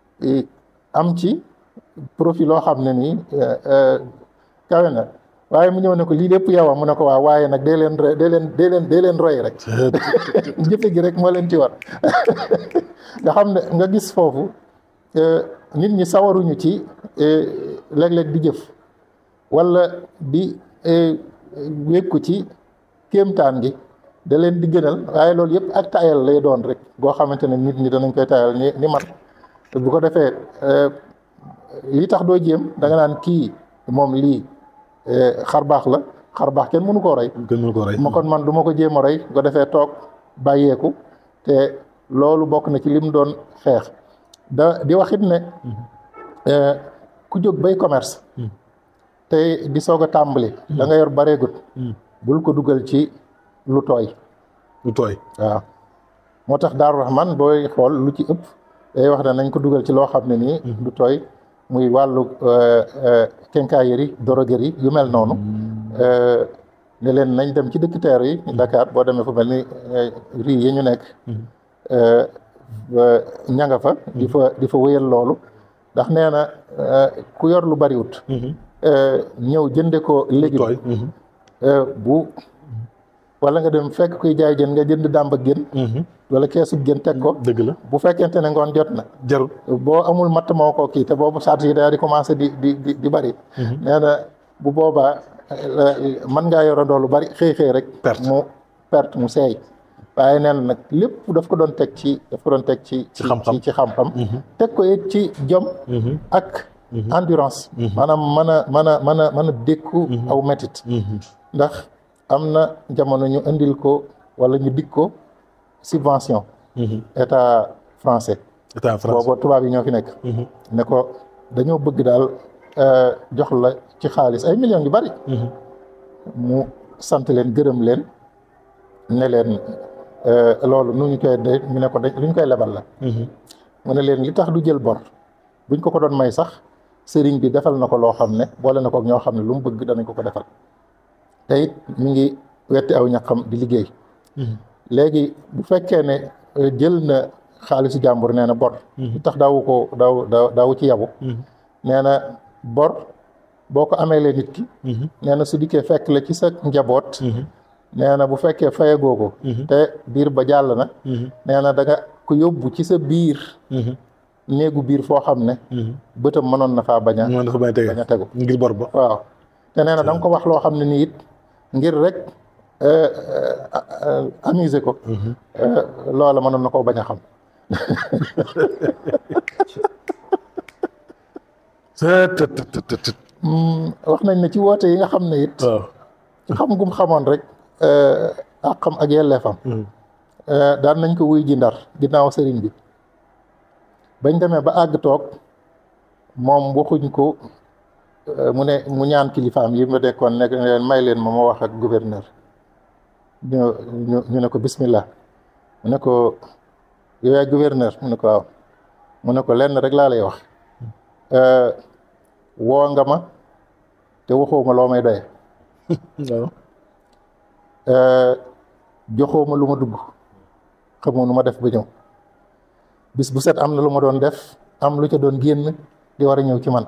am ci profil loo xam ne nii kawe na waaye mu ñëw ne ko lii lépp yow mu ne ko waaw waaye nag dee leen dee leen dee leen dee leen roy rek jëfe gi rek moo leen ci war nga xam ne nga gis foofu nit ñi sawaruñu ci léeg-léeg di jëf wala di wékku ci kéemtaan gi da leen di gënal waaye loolu yëpp ak tayal lay doon rek goo xamante ne nit ñi danañ koy tayal ni ni man bu ko defee lii tax doo jéem da nga naan kii moom lii xar baax la xar baax kenn mënu koo rey kenn mënu koo rey ma kon man du ma ko jéem a rey bu ko defee toog bàyyeeku te loolu bokk na ci lim doon xeex da di waxit ne ku jóg bay commerce te di soog a tàmbali da nga yor bareegut bul ko dugal ci lu tooy lu tooy waaw moo tax Daaru Rahman booy xool lu ci ëpp day wax ne nañ ko dugal ci loo xam ne nii lu tooy muy wàllu quincaillerie droguerie yu mel noonu ne leen nañ dem ci dëkk teer yi Dakar boo demee fu mel ni rii yi ñu nekk ña nga fa di fa di fa wéyal loolu ndax nee na ku yor lu bariwut ñëw jënde ko léegi bu wala nga dem fekk kuy jaay jën nga jënd dàmb ak jën wala keesu jën teg ko dëgg la bu fekkente ne ngoon jot na jarul boo amul matt moo ko kii te boobu charge yi daal di commencé di di di di bari nee na bu boobaa mën ngaa yorandoo lu bari xëy xëy rek Perte. mu perte mu seey waaye nee na nag lépp daf ko doon teg ci daf ko doon teg ci Ci xam-xam. ci xam-xam teg ko it ci jom ak endurance maanaam mën a mën a mën a mën a dékku aw métit ndax am na jamono ñu indil ko wala ñu dig ko subvention état français état France boobu tubaab yi ñoo fi nekk ne ko dañoo bëgg daal euh, jox la ci xaalis ay millions yu bari mu sant leen gërëm leen ne leen euh, loolu nu ñu koy de ñu ne ko dañ lu ñu koy lebal la mu ne leen li tax du jël bor buñ ko ko doon may sax sëriñ bi defal na ko loo xam ne boole na ko ak ñoo xam ne lu mu bëgg danañ ko ko defal te it mi ngi wetti aw ñaqam di liggéey léegi bu fekkee ne euh, jël na xaalisu jàmbur nee na bor li tax daawu ko daaw daaw daawu ci yabu nee na bor boo ko amee lee nit ki nee na su dikkee fekk la ci sa njaboot nee na bu fekkee fayagoo ko te biir ba jàll na nee na da nga ko yóbbu ci sa biir néegu biir foo xam ne bëtam mënoon na faa bañ a moom dafa bañ a tege bañ a tegu ngir bor ba waaw te nee na da nga ko wax loo xam ne nii it ngir rek euh, euh, amuser ko euh, loola mënoon na koo bañ a xam tët tët tët tët Hmm, wax nañ ne ci woote yi nga xam ne it waaw ci xam gum xamoon rek ak xam ak yelleefam Euh, daan nañ ko wuy ji ndar ginnaaw sëriñ bi bañ demee ba àgg toog moom waxuñ ko euh, mu ne mu ñaan kilifaam yi ma dekkoon nekk ne leen may leen ma ma wax ak gouverneur ñu ñu ñu ne ko bismillah mu ne ko yow yaay gouverneur mu ne ko waaw mu ne ko lenn rek laa lay wax Euh, woo nga ma te waxoo ma loo may doye waaw Euh, joxoo ma lu ma dugg xamoo nu ma def ba ñëw bis bu set am na lu ma doon def am lu ca doon génn di war a ñëw ci man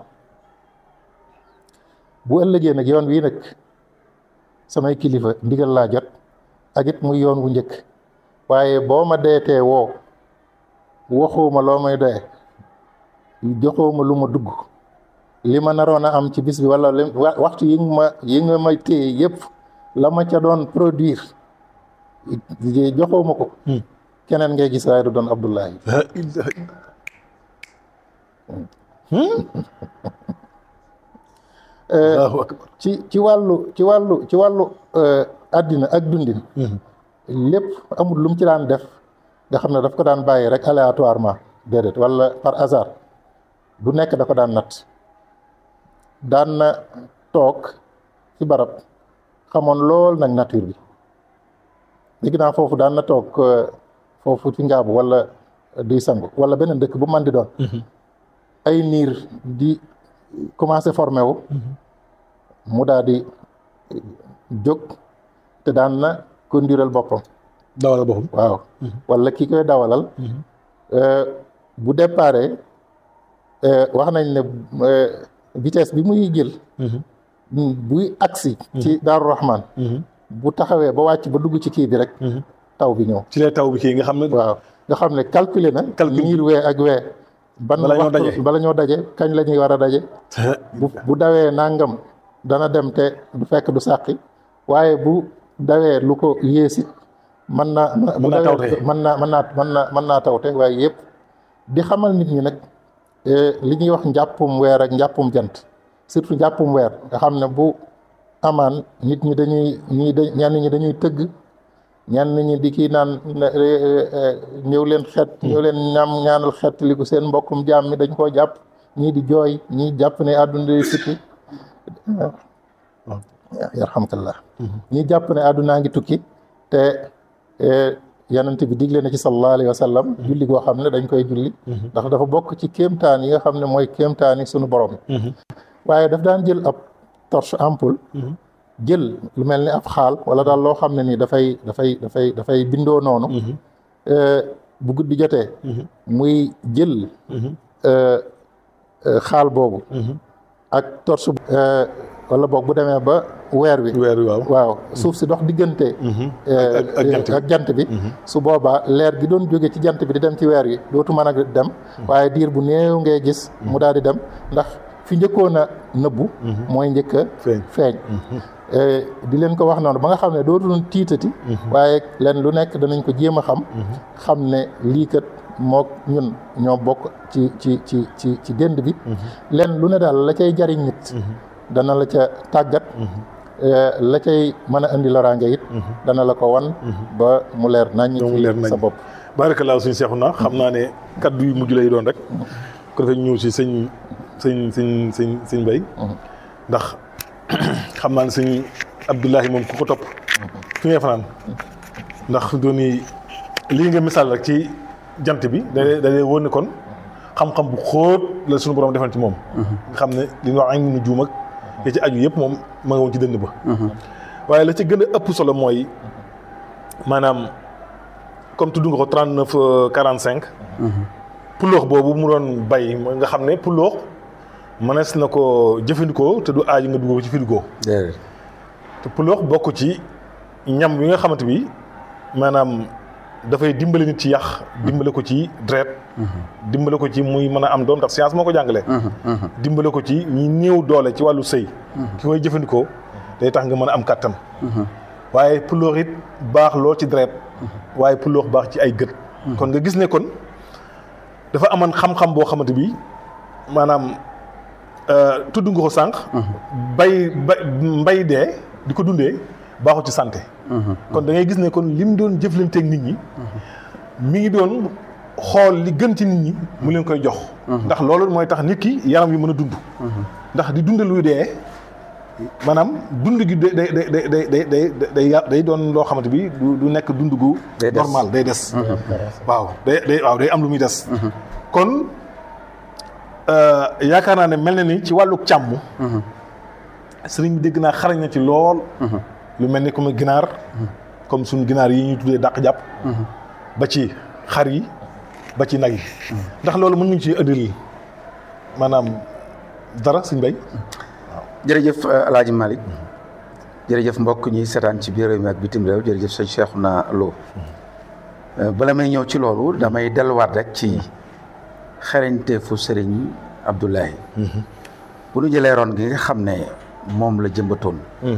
bu ëllëgee nag yoon wii nag samay kilifa ndigal laa jot ak it muy yoon wu njëkk waaye boo ma deetee woo waxoo ma loo may doye joxoo ma lu ma dugg li ma naroon a am ci bis bi wala li wa- waxtu yi nga ma yi nga ma téye yëpp la ma ca doon produire joxoo ma ko keneen ngay gis waaye du doon Abdullahi la ilaha illa Allahu akbar ci ci wàllu ci wàllu ci wàllu euh, àddina ak dundin lépp amul lu mu ci daan def nga xam ne daf ko daan bàyyi rek aléatoirement déedéet wala par hasard du nekk da ko daan natt daan na toog ci barab xamoon lool nag nature bi léegi naa foofu daan na toog euh, foofu ci ngaabu wala di sangu wala beneen dëkk bu man di doon ay niir di commencé formé wu mu daal di jóg te daan na kondiral boppam dawal boppam waaw wala ki koy dawalal euh, bu déparé euh, wax nañ ne euh, vitesse bi muy jël buy agsi ci Daaru Rahman bu taxawee ba wàcc ba dugg ci kii bi rek taw bi ñëw ci lay taw bi kii nga xam ne waaw nga xam ne calculer na Calcul. niir wee ak wee ban Bala ñoo waxtu- daje. bala ñoo daje kañ la ñuy war a daje bu bu dawee nangam dana dem te du fekk du sàqi waaye bu dawee lu ko yéesit mën naa bu Mën naa dawee tawte. mën naa mën naa mën naa mën naa tawte waaye yëpp di xamal nit ñi nag eh, li ñuy wax njàppum weer ak njàppum jant surtout njàppum weer nga xam ne bu amaan nit ñi dañuy ñii da ñenn ñi dañuy tëgg ñenn ñi di kii naan ne, eh, eh, ñëw leen xeet ñëw leen ñaam ñaanal xeet li ko seen mbokkum jaam mi dañ koo jàpp ñii di jooy ñii jàpp ne àdduna day tukki yarhamkallah ñii jàpp ne àddunaa ngi tukki te eh, yonent bi digle na ci sallallahu alayhi wa sallam julli goo xam ne dañ koy julli ndax dafa bokk ci kéemtaan yi nga xam ne mooy kéemtaan yi sunu borom waaye daf daan jël ab torche ampoule jël lu mel ni ab xaal wala daal loo xam ne nii dafay dafay dafay dafay bindoo noonu euh, bu guddi jotee muy jël euh, euh, xaal boobu ak torche euh, wala boog bu demee ba weer wi weer wi waaw waaw suuf si dox diggante euh, ak- ak jant bi. ak jant bi su boobaa leer gi doon jóge ci jant bi di dem ci weer wi dootu mën a dem waaye diir bu néew ngay gis mu daal di dem ndax fi njëkkoon a nëbbu mooy njëkk a feeñ feeñ Eh, di leen ko wax noonu ba nga xam ne dootuñu tiitati waaye leen lu nekk danañ ko jéem a xam xam ne lii kat mook ñun ñoo bokk ci ci ci ci ci dënd bi leen lu ne daal la cay jariñ nit dana la ca tàggat eh, la cay mën a indi loraange it dana la ko wan ba mu leer nañ ba mu leer nañ sa bopp barakallahu suñu seexu na xam naa ne kaddu yu mujj lay doon rek ko defee ñu ñëw si sëñ sëñ sëñ sëñ sëñ Mbay ndax xam naa ne sëñ Abdullahi moom ku ko topp fi ngay fanaan ndax dooni lii nga misaal rek ci jant bi da da lay wóor ne kon xam-xam bu xóot la suñu borom defal ci moom nga xam ne li ñu wax ay nu juum ak ya ci aju yëpp moom ma nga woon ci dënd ba waaye la ci gën a ëpp solo mooy maanaam comme tudd nga ko trente neuf quarante cinq puloox boobu mu doon bay mooy nga xam ne puloox mënees na ko jëfandikoo te du aaju nga dugg ko ci frigo déedéet te puloox bokk ci ñam yi nga xamante bi maanaam dafay dimbale nit ci yàq dimbale ko ci dret dimbale ko ci muy mën a am doom ndax science moo ko jàngalee dimbale ko ci ñi néew doole ci wàllu sëy ki koy jëfandikoo day tax nga mën a am kàttan waaye puloox it baax lool ci dret waaye puloox baax ci ay gët kon nga gis ne kon dafa amoon xam-xam boo xamante bi maanaam euh, tudd nga ko sànq bay ba mbay dee di ko dundee baaxul ci santé kon da ngay gis ne kon lim doon jëflanteeg nit ñi mi ngi doon xool li gën ci nit ñi mu leen koy jox ndax loolu mooy tax nit ki yaram yi mën a dund ndax di dund luy dee maanaam dund gi day day day day day day day ya- day doon loo xamante bi du du nekk dund gu Day des. normal day des waaw day day waaw day am lu muy des kon euh, yaakaar naa ne mel na ni ci wàllu càmm sëriñ bi dégg naa xarañ na ci lool lu mel ni comme ginaar comme suñu ginaar yi ñuy tuddee dàq jàpp ba ci xar yi ba ci nag yi ndax loolu mën nañu ci ëndil maanaam dara suñ bay jërëjëf euh, El Hadj Malick jërëjëf mbokk ñi seetaan ci biir réew mi ak bitim réew jërëjëf sëñ Cheikhouna Lo Euh, bala may ñëw ci loolu damay delluwaat rek ci xereñteefu sëriñ Abdoulahi bu nu jëlee ron gi nga xam ne moom la jëmbatoon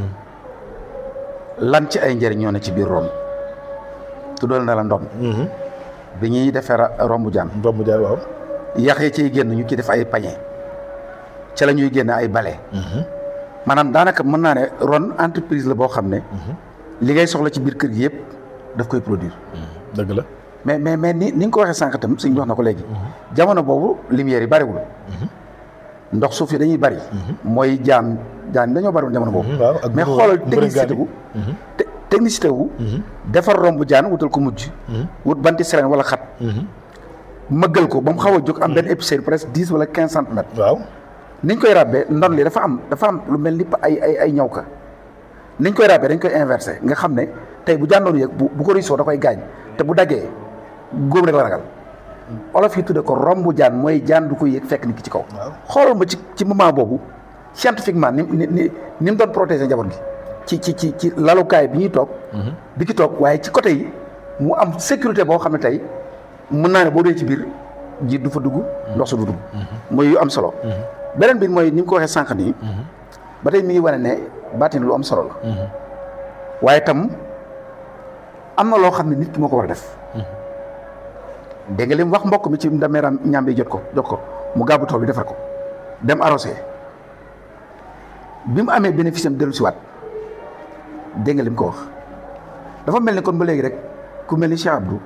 lan ci ay njëriñ ñoo ne ci biir ron tuddal na la ndon bi ñuy defee ra- rombu jaan romb jaar waaw yax yi ciy génn ñu ci def ay pañe ca la ñuy génn ay bale maanaam daanaka mën naa ne ron entreprise la boo xam ne li ngay soxla ci biir kër gi yëpp daf koy produire dëgg la mais mais mais ni ni nga ko waxee sànq tam suñ wax na ko léegi jamono boobu lumière yi bariwul ndox suuf yi dañuy bari mooy jaan jaan dañoo bariwul jamono boobu waaw ak mais mbërëg- xoolal mbërëg technicité gaadi. wu te- technicité wu defar romb jaan wutal ko mujj wut banti sereen wala xat mëggal ko ba mu xaw a jóg am benn épaisseur presque dix wala quinze centimètres waaw niñ koy ràbbee ndon li dafa am dafa am lu mel ni pa- ay ay ay ñaw ka niñ koy ràbbee dañ koy inversé nga xam ne tey bu jàndoon yëg bu bu ko riisoo da koy gaañ te bu daggee góob rek la ragal olof yi tudde ko rombu jaan mooy jaan du ko yëg fekk nit ki ci kaw xoolal ma ci ci moment boobu scientifiquement ni ni ni ni mu doon protéger njaboot gi ci ci ci ci lalukaay bi ñuy toog di ci toog waaye ci côté yi mu am sécurité boo xam ne tey mën naa ne boo dee ci biir jiit du fa dugg ndox su du dugg mooy yu am solo beneen bi mooy ni mu ko waxee sànq nii ba tey mi ngi wane ne baatin lu am solo la waaye tam am na loo xam ne nit ki moo ko war a def dégg nga li mu wax mbokk mi ci ndameeram ñaam bi jot ko jot ko mu gàbbu tool bi defar ko dem arrosé bi mu amee bénéfice am dellu si waat dégg nga li mu ko wax dafa mel ni kon ba léegi rek ku mel ni Cheikh Abdou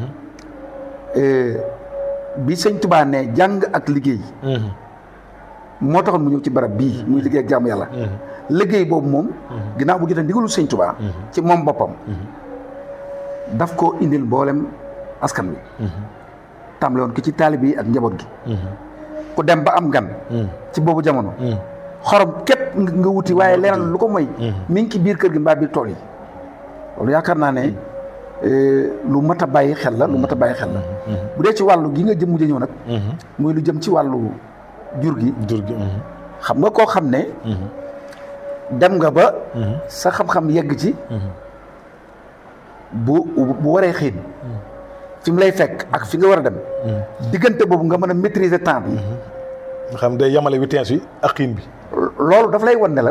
bi sëñ Tubaa ne jàng ak liggéey moo taxoon mu ñëw ci barab bii muy liggéey ak jaamu yàlla liggéey boobu moom ginnaaw bu jotee ndigalu sëñ Tubaa ci moom boppam daf ko indil mboolem askan wi tàmbale woon ko ci taalib yi ak njaboot gi ku dem ba am gan ci boobu jamono xorom képp nga wuti waaye leneen lu ko mooy mi ngi ci biir kër gi mbaa biir tool yi loolu yaakaar naa ne lu mat a bàyyi xel la lu mat a bàyyi xel la bu dee ci wàllu gi nga jëm mujj ñëw nag muy lu jëm ci wàllu jur gi jur gi xam nga koo xam ne dem nga ba sa xam-xam yegg ci bu bu waree xiin fi mu lay fekk ak fi nga war a dem diggante boobu nga mën a maîtriser temps bi nga xam day yamale vitesse bi ak xiin bi loolu daf lay wan ne la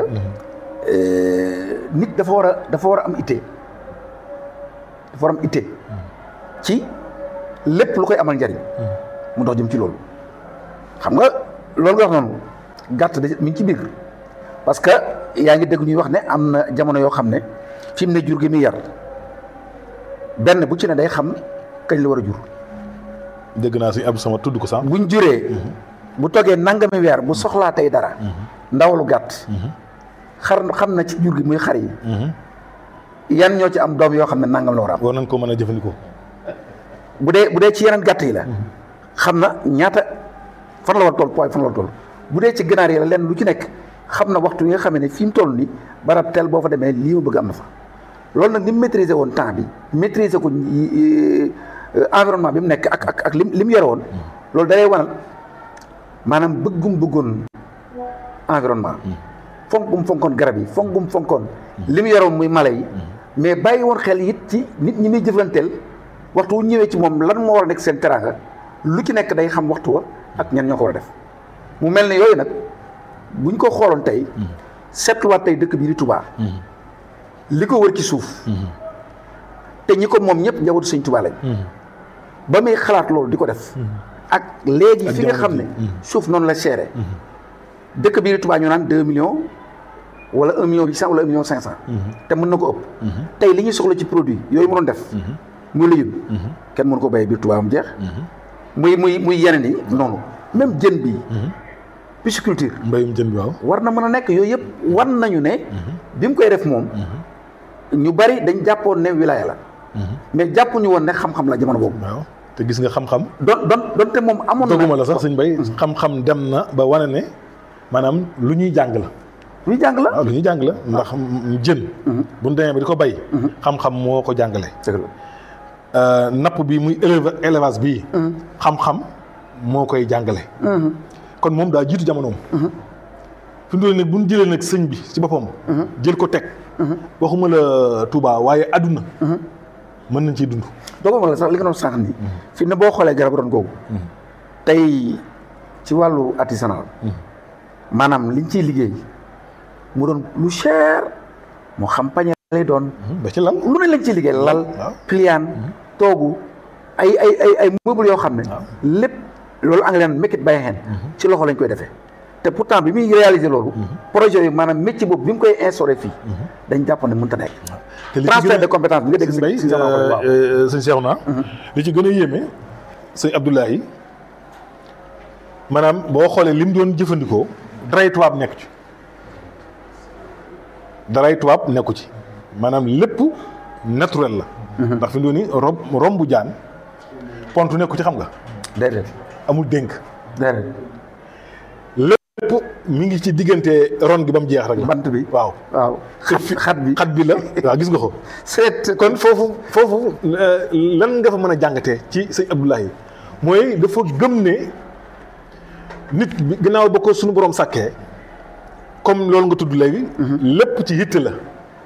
nit dafa war a dafa war a am itte dafa war a am itte ci lépp lu koy amal njariñ mu dox jëm ci loolu xam nga loolu nga wax noonu gàtt da mi ngi ci biir parce que yaa ngi dégg ñuy wax ne am na jamono yoo xam ne fi mu ne jur gi muy yar benn bu ci ne day xam kañ la war a jur dégg naa suñu Abdou Sama tudd ko sax buñ juree bu toggee nangami weer bu soxlaa tey dara ndawalu gàtt xar xam na ci jur gi muy xar yi yan ñoo ci am doom yoo xam ne nangam la war a am war nañ ko mën a jëfandikoo bu dee bu dee ci yeneen gàtt yi la xam na ñaata fan la war a toll poids fan la war a toll bu dee ci ganaar yi la lenn lu ci nekk xam na waxtu yi nga xam ne fi mu toll nii barab tel boo fa demee lii ma bëgg am na fa loolu nag ni mu maîtriser woon temps bi maîtriser ko environnement bi mu nekk ak ak ak lim li mu yore woon loolu da lay wanal maanaam bëggum bëggoon environnement fonk gum fonkoon garab yi fonk gum fonkoon li mu yore woon muy mala yi mais bàyyi woon xel it ci nit ñi muy jëflanteel waxtu wu ñëwee ci moom lan moo war a nekk seen teraanga lu ci nekk day xam waxtu wa ak ñan ñoo ko war a def mu mel ne yooyu nag buñ ko xooloon tey seetluwaat tey dëkk bii di Touba li ko wër ci suuf te ñi ko moom ñëpp njabootu sëñ Touba lañ ba muy xalaat loolu di ko def ak léegi fi nga xam ne suuf noonu la seere dëkk bii di Touba ñu naan deux millions wala un million huit cent wala un million cinq cent te mën na ko ëpp tey li ñuy soxla ci produit yooyu mu doon def muy légume kenn mënu ko béyee biir Touba mu jeex muy muy muy yeneen yi noonu même jën bi pisciculture mbayum jën bi waaw war na mën a nekk yooyu yëpp war nañu ne bi mu koy def moom ñu bari dañ jàppoon ne wilaya la mais jàppuñu woon ne xam-xam la jamono boobu waaw te gis nga xam-xam don don donte moom amoon na doguma la sax sëñ bay xam-xam dem na ba wane ne maanaam lu ñuy jàng la lu jàng la waaw lu ñuy jàng la ndax jën bu ñu demee ba di ko bay xam-xam moo ko jàngale dëgg la napp bi muy éleva élevage bii xam-xam moo koy jàngale kon moom daa jiitu jamonoom fi mu doon nag bu ñu jëlee nag sëñ bi ci boppam jël ko teg waxuma la Touba waaye adduna mën nañ ciy dund dooguma la sax li nga doon sànq nii fi ne boo xoolee garab ron googu tey ci wàllu artisanal maanaam liñ ciy liggéey mu doon lu cher moo xam pañe lay doon ba ci lal lu ne lañ ciy liggéey lal waaw. pliaan toogu ay ay ay ay meubles yoo xam ne lépp loolu anglais naan make it by hand ci loxo lañ koy defee te pourtant bi muy réaliser loolu projet yi maanaam métier boobu bi mu koy instauré fii dañ jàpp ne mënut a nekk te li ci transfert gën de a compétence bi nga dégg sëñ Bay si sama ko waaw sëñ Cheikh naa li ci gën a yéeme sëñ Abdoulaye maanaam boo xoolee li mu doon jëfandikoo daray tubaab nekku ci daray tubaab nekku ci maanaam lépp naturel la ndax fi mu doon ni rob rombu jaan pontu nekku ci xam nga déedéet amul dénk déedéet lépp mi ngi ci diggante ron gi ba mu jeex rek la bant bi waaw waaw xat xat bi xat bi la waaw gis nga ko seet kon foofu foofu euh, lan nga fa mën a jàngatee ci sëñ Abdoulaye mooy dafa gëm ne nit bi gannaaw ba ko suñu borom sàkkee comme loolu nga tudd léegi. lépp ci yitte la.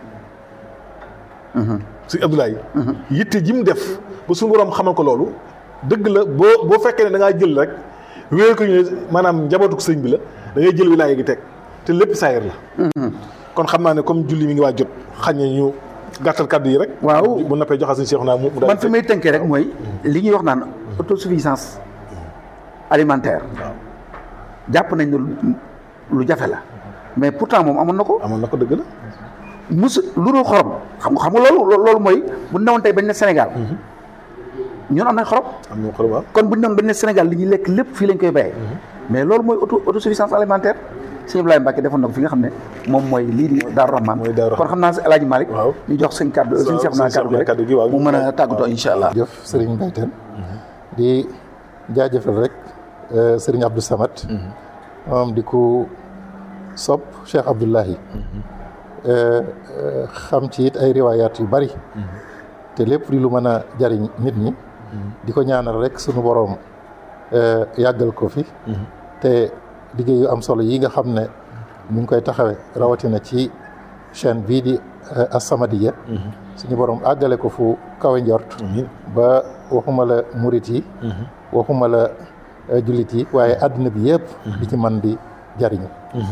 sëñ Abdoulaye. yitte ji mu def ba suñu borom xamal ko loolu dëgg la boo boo fekkee ne da ngaa jël rek wéer ko ñu ne maanaam njabootu sëñ bi la da ngay jël wilaaya gi teg te lépp saayir la. kon xam naa ne comme julli mi ngi waa jot xañ na ñu gàttal kàddu yi rek. waaw bu noppee joxal suñu Cheikh naa mu mu daal man fi may tënkee rek mooy li ñuy wax naan autosuffisance alimentaire jàpp nañ ne lu- lu jafe la mais pourtant moom amoon na ko amoon na ko dëgg la. mus lu dul xorom xam nga xam nga loolu loolu mooy bu newoon tey bañ ne Sénégal ñun am nañ xorom am na ko waaw. kon bu ñu newoon bañ ne Sénégal li ñuy lekk lépp fii lañ koy bayee mais loolu mooy auto autosuffisance alimentaire sëñ Ibrahima Mbacke defoon na ko fi nga xam ne moom mooy lii di Daaru Rahman Mooy Daaru kon xam naa si El Hadj Malick Waaw. ñu jox sëñ kàddu sëñ Cheikh naa kàddu gi kàddu gi rek waaw. mu mën a tàggatoo incha allah jëf sëriñ Mbaye Tène di jaajëfal rek euh, sëriñ Abdou Samad moom di ko sopp Cheikh Abdoulahi Euh, euh, xam ci it ay riwaayaat yu bari te lépp di lu mën a jariñ nit ñi di ko ñaanal rek sunu boroom euh, yàggal ko fi te liggéey yu am solo yi nga xam ne mi ngi koy taxawe rawatina ci chaîne bii di euh, As-Samadiyya suñu boroom àggale ko fu kawe njort amiin ba waxuma la murit yi waxuma la jullit yi waaye àddina bi yëpp di ci man di jariñu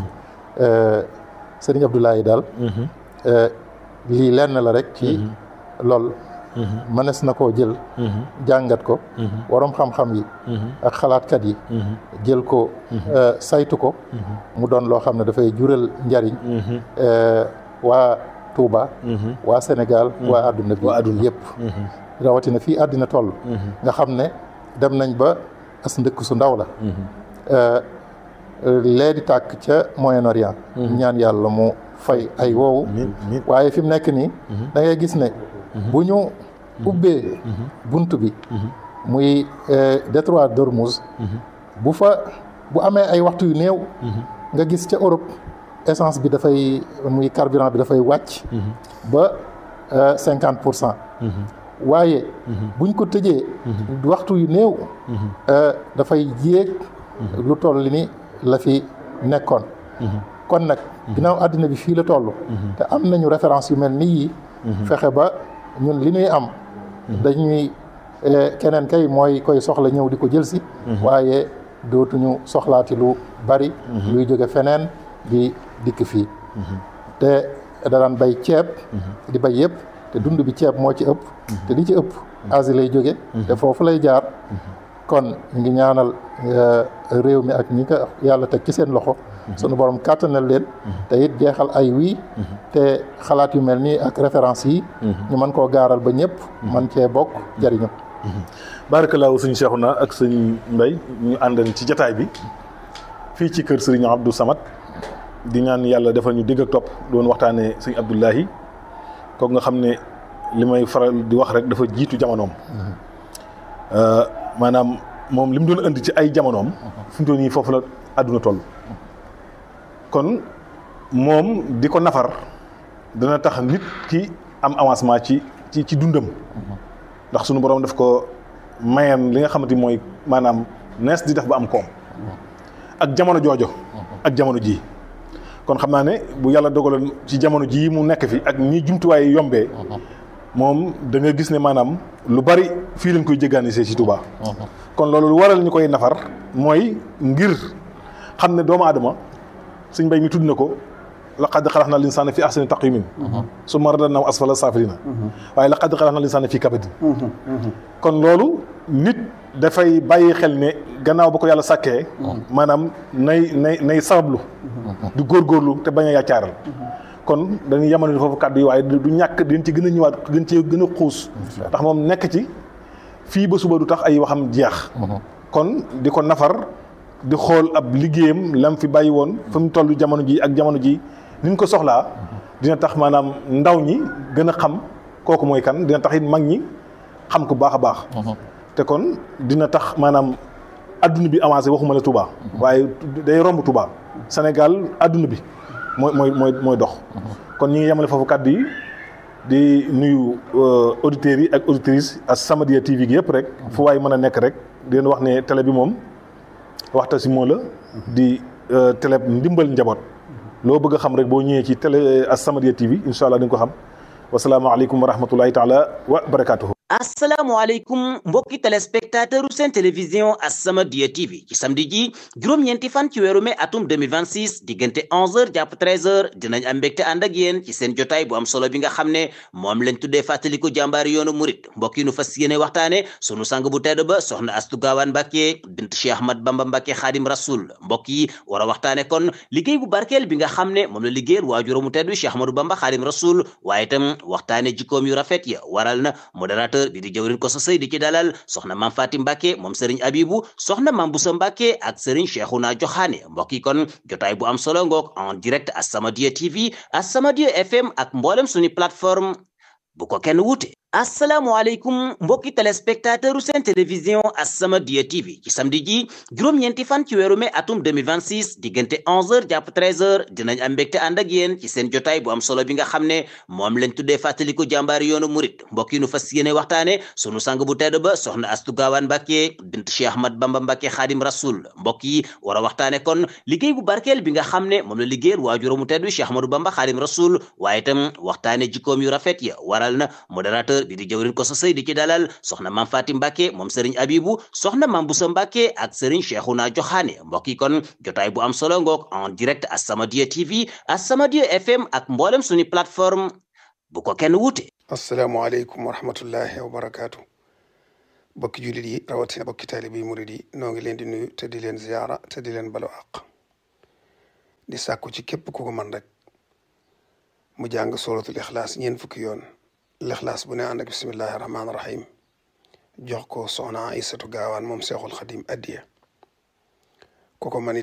sëriñ Abdoulaye daal lii lenn la rek ci lool mënees na koo jël jàngat ko waroom xam-xam yi ak xalaatkat yi jël ko saytu ko mu doon loo xam ne dafay jural njariñ waa Touba waa Sénégal waa àdduna bi waa àdduna yëpp rawatina fii àddina toll nga xam ne dem nañ ba as ndëkk su ndaw la lee di tàkk ca Moyen-Orient ñaan yàlla mu fay ay woowu waaye fi mu nekk nii da ngay gis ne bu ñu ubbee bunt bi muy détroit d'Ormuz bu fa bu amee ay waxtu yu néew nga gis ca Europe essence bi dafay muy carburant bi dafay wàcc ba cinquante pour cent waaye buñ ko tëjee waxtu yu néew dafay yéeg lu toll ni la fi nekkoon kon nag ginnaaw àddina bi fii la toll te am nañu référence yu mel ni yii fexe ba ñun li ñuy am dañuy keneen kay mooy koy soxla ñëw di ko jël si waaye dootuñu soxlaati lu bari luy jóge feneen di dikk fii te da daan bay ceeb di bay yëpp te dund bi ceeb moo ci ëpp te li ci ëpp Asie lay jóge te foofu lay jaar kon ñu ngi ñaanal réew mi ak ñi ko yàlla teg ci seen loxo sunu borom kàttanal leen te it jeexal ay wii te xalaat yu mel nii ak référence yi ñu mën koo gaaral ba ñëpp man cee bokk jariñu barakallahu sëñ Cheikhouna ak sëñ Mbay ñu àndan ci jataay bi fii ci kër sëriñ Abdou Samad di ñaan yàlla defal ñu dégg ak topp doon waxtaanee sëñ Abdoulahi kooku nga xam ne li may faral di wax rek dafa jiitu jamonoom maanaam moom li mu doon indi ci ay jamonoom fi mu toll nii foofu la àdduna toll kon moom di ko nafar dana tax nit ki am avancement ci ci ci dundam ndax sunu borom daf ko mayam li nga xamante mooy maanaam nees di def ba am koom ak jamono joojo ak jamono ji kon xam naa ne bu yàlla dogaloon ci jamono jii mu nekk fi ak ñi jumtuwaay yombee moom da nga gis ne maanaam lu bari fii lañ koy jégaanisee ci Touba. kon loolu lu waral ñu koy nafar mooy ngir xam ne doomu aadama suñ mbay mi tudd na ko laqad xalaqnal insaana fi ahsani taqwiimin summa radadnaahu asfala saafiliina waaye laqad xalaqnal insaana fi kabadin kon loolu nit dafay bàyyi xel ne gannaaw ba ko yàlla sàkkee maanaam nay nay nay sabablu di góorgóorlu te bañ a yàccaaral kon dañuy yemale foofu kàddu yi waaye du ñàkk dañ ci gën a ñëwaat gën ci gën a xuus ndax moom nekk ci fii ba suba du tax ay waxam jeex kon di ko nafar di xool ab liggéeyam lam fi bàyyi woon fa mu toll jamono ji ak jamono ji ni ñu ko soxlaa dina tax maanaam ndaw ñi gën a xam kooku mooy kan dina tax it mag ñi xam ko baax a baax te kon dina tax maanaam adduna bi avancé waxuma la Touba waaye day romb Touba Sénégal adduna bi mooy mooy mooy mooy dox kon ñi ngi yemale foofu kàddu yi di nuyu auditeurs yi ak auditrices As-Samadiyya TV gi yëpp rek fu waay mën a nekk rek di leen wax ne télé bi moom waxta si moo la di télé ndimbal njaboot loo bëgg a xam rek boo ñëwee ci télé As-Samadiyya TV incha allah di nga ko xam wasalaamaaleykum wa rahmatullahi taala wa barakaatuhu asalaamaaleykum mbokki téléspectateur seen télévision As-Samadiyya TV ci samedi ji juróom-ñeenti fan ci weeru mai atum 2026 diggante 11h jàpp 13h dinañ am mbégte ànd ak yéen ci seen jotaay bu am solo bi nga xam ne moom lañ tuddee fàttaliku jàmbaari yoonu murit mbokk yi nu fas yéene waxtaane sunu sang bu tedd ba soxna Astu Gaawaan Mbàkke bint Cheikh Ahmad Bamba Mbàkke Xaadim Rasul mbokk yi war a waxtaane kon liggéey bu barkeel bi nga xam ne moom la liggéeyal waajuramu tedd Cheikh Ahmadou Bamba Xaadim Rasul waaye itam waxtaane jikkoom yu rafet ya waral na modérateur bi di jëwrin ko sa sëy di ci dalal soxna maam Fatim Mbàkke moom sëriñ Abibu soxna maam Busa Mbàkke ak sëriñ Cheikhouna Joxaane mbokk yi kon jotaay bu am solo ngoog en direct As-Samadiyya TV As-Samadiyya FM ak mboolem suñu plateforme bu ko kenn wuute asalaamaaleykum mbokki téléspectateur seen télévision As-Samadiyya TV ci samedi ji juróom-ñeenti fan ci weeru mai atum 2026 diggante 11h jàpp 13h dinañ am mbégte ànd ak yéen ci seen jotaay bu am solo bi nga xam ne moom lañ tuddee fàttaliku jàmbaari yoonu murit mbokk yi nu fas yéene waxtaane sunu sang bu tedd ba soxna Astu Gaawaan Mbàkke bint Cheikh Ahmad Bamba Mbàkke Xaadim Rasul mbokk yi war a waxtaane kon liggéey bu barkeel bi nga xam ne moom la liggéeyal waajuramu tedd Cheikh Ahmadou Bamba Xaadim Rasul waaye itam waxtaane jikkoom yu rafet ya waral na modérateur bi di jëwrin ko sa sëy di ci dalal soxna Mam Fati Mbàkke moom sëriñ Abibu soxna Mam Busa Mbàkke ak sëriñ Cheikhouna Joxaane mbokk yi kon jotaay bu am solo ngoog en direct As-Samadiyya TV As-Samadiyya FM ak mboolem suñu plateforme bu ko kenn wuute asalaamaaleykum wa rahmatullahi wa barakaatu bokki jullit yi rawatina bokki taalibe yi murid yi noo ngi leen di nuyu te di leen ziyaara te di leen balu àq di sàkku ci képp ku ko man rek mu jàng suratul ixlaas ñeen fukki yoon lixlaas bu ne ànd ak bismillahi rahmaani rahim jox ko soxna Aysatu gaawaan moom seexul xadim addiya ku ko man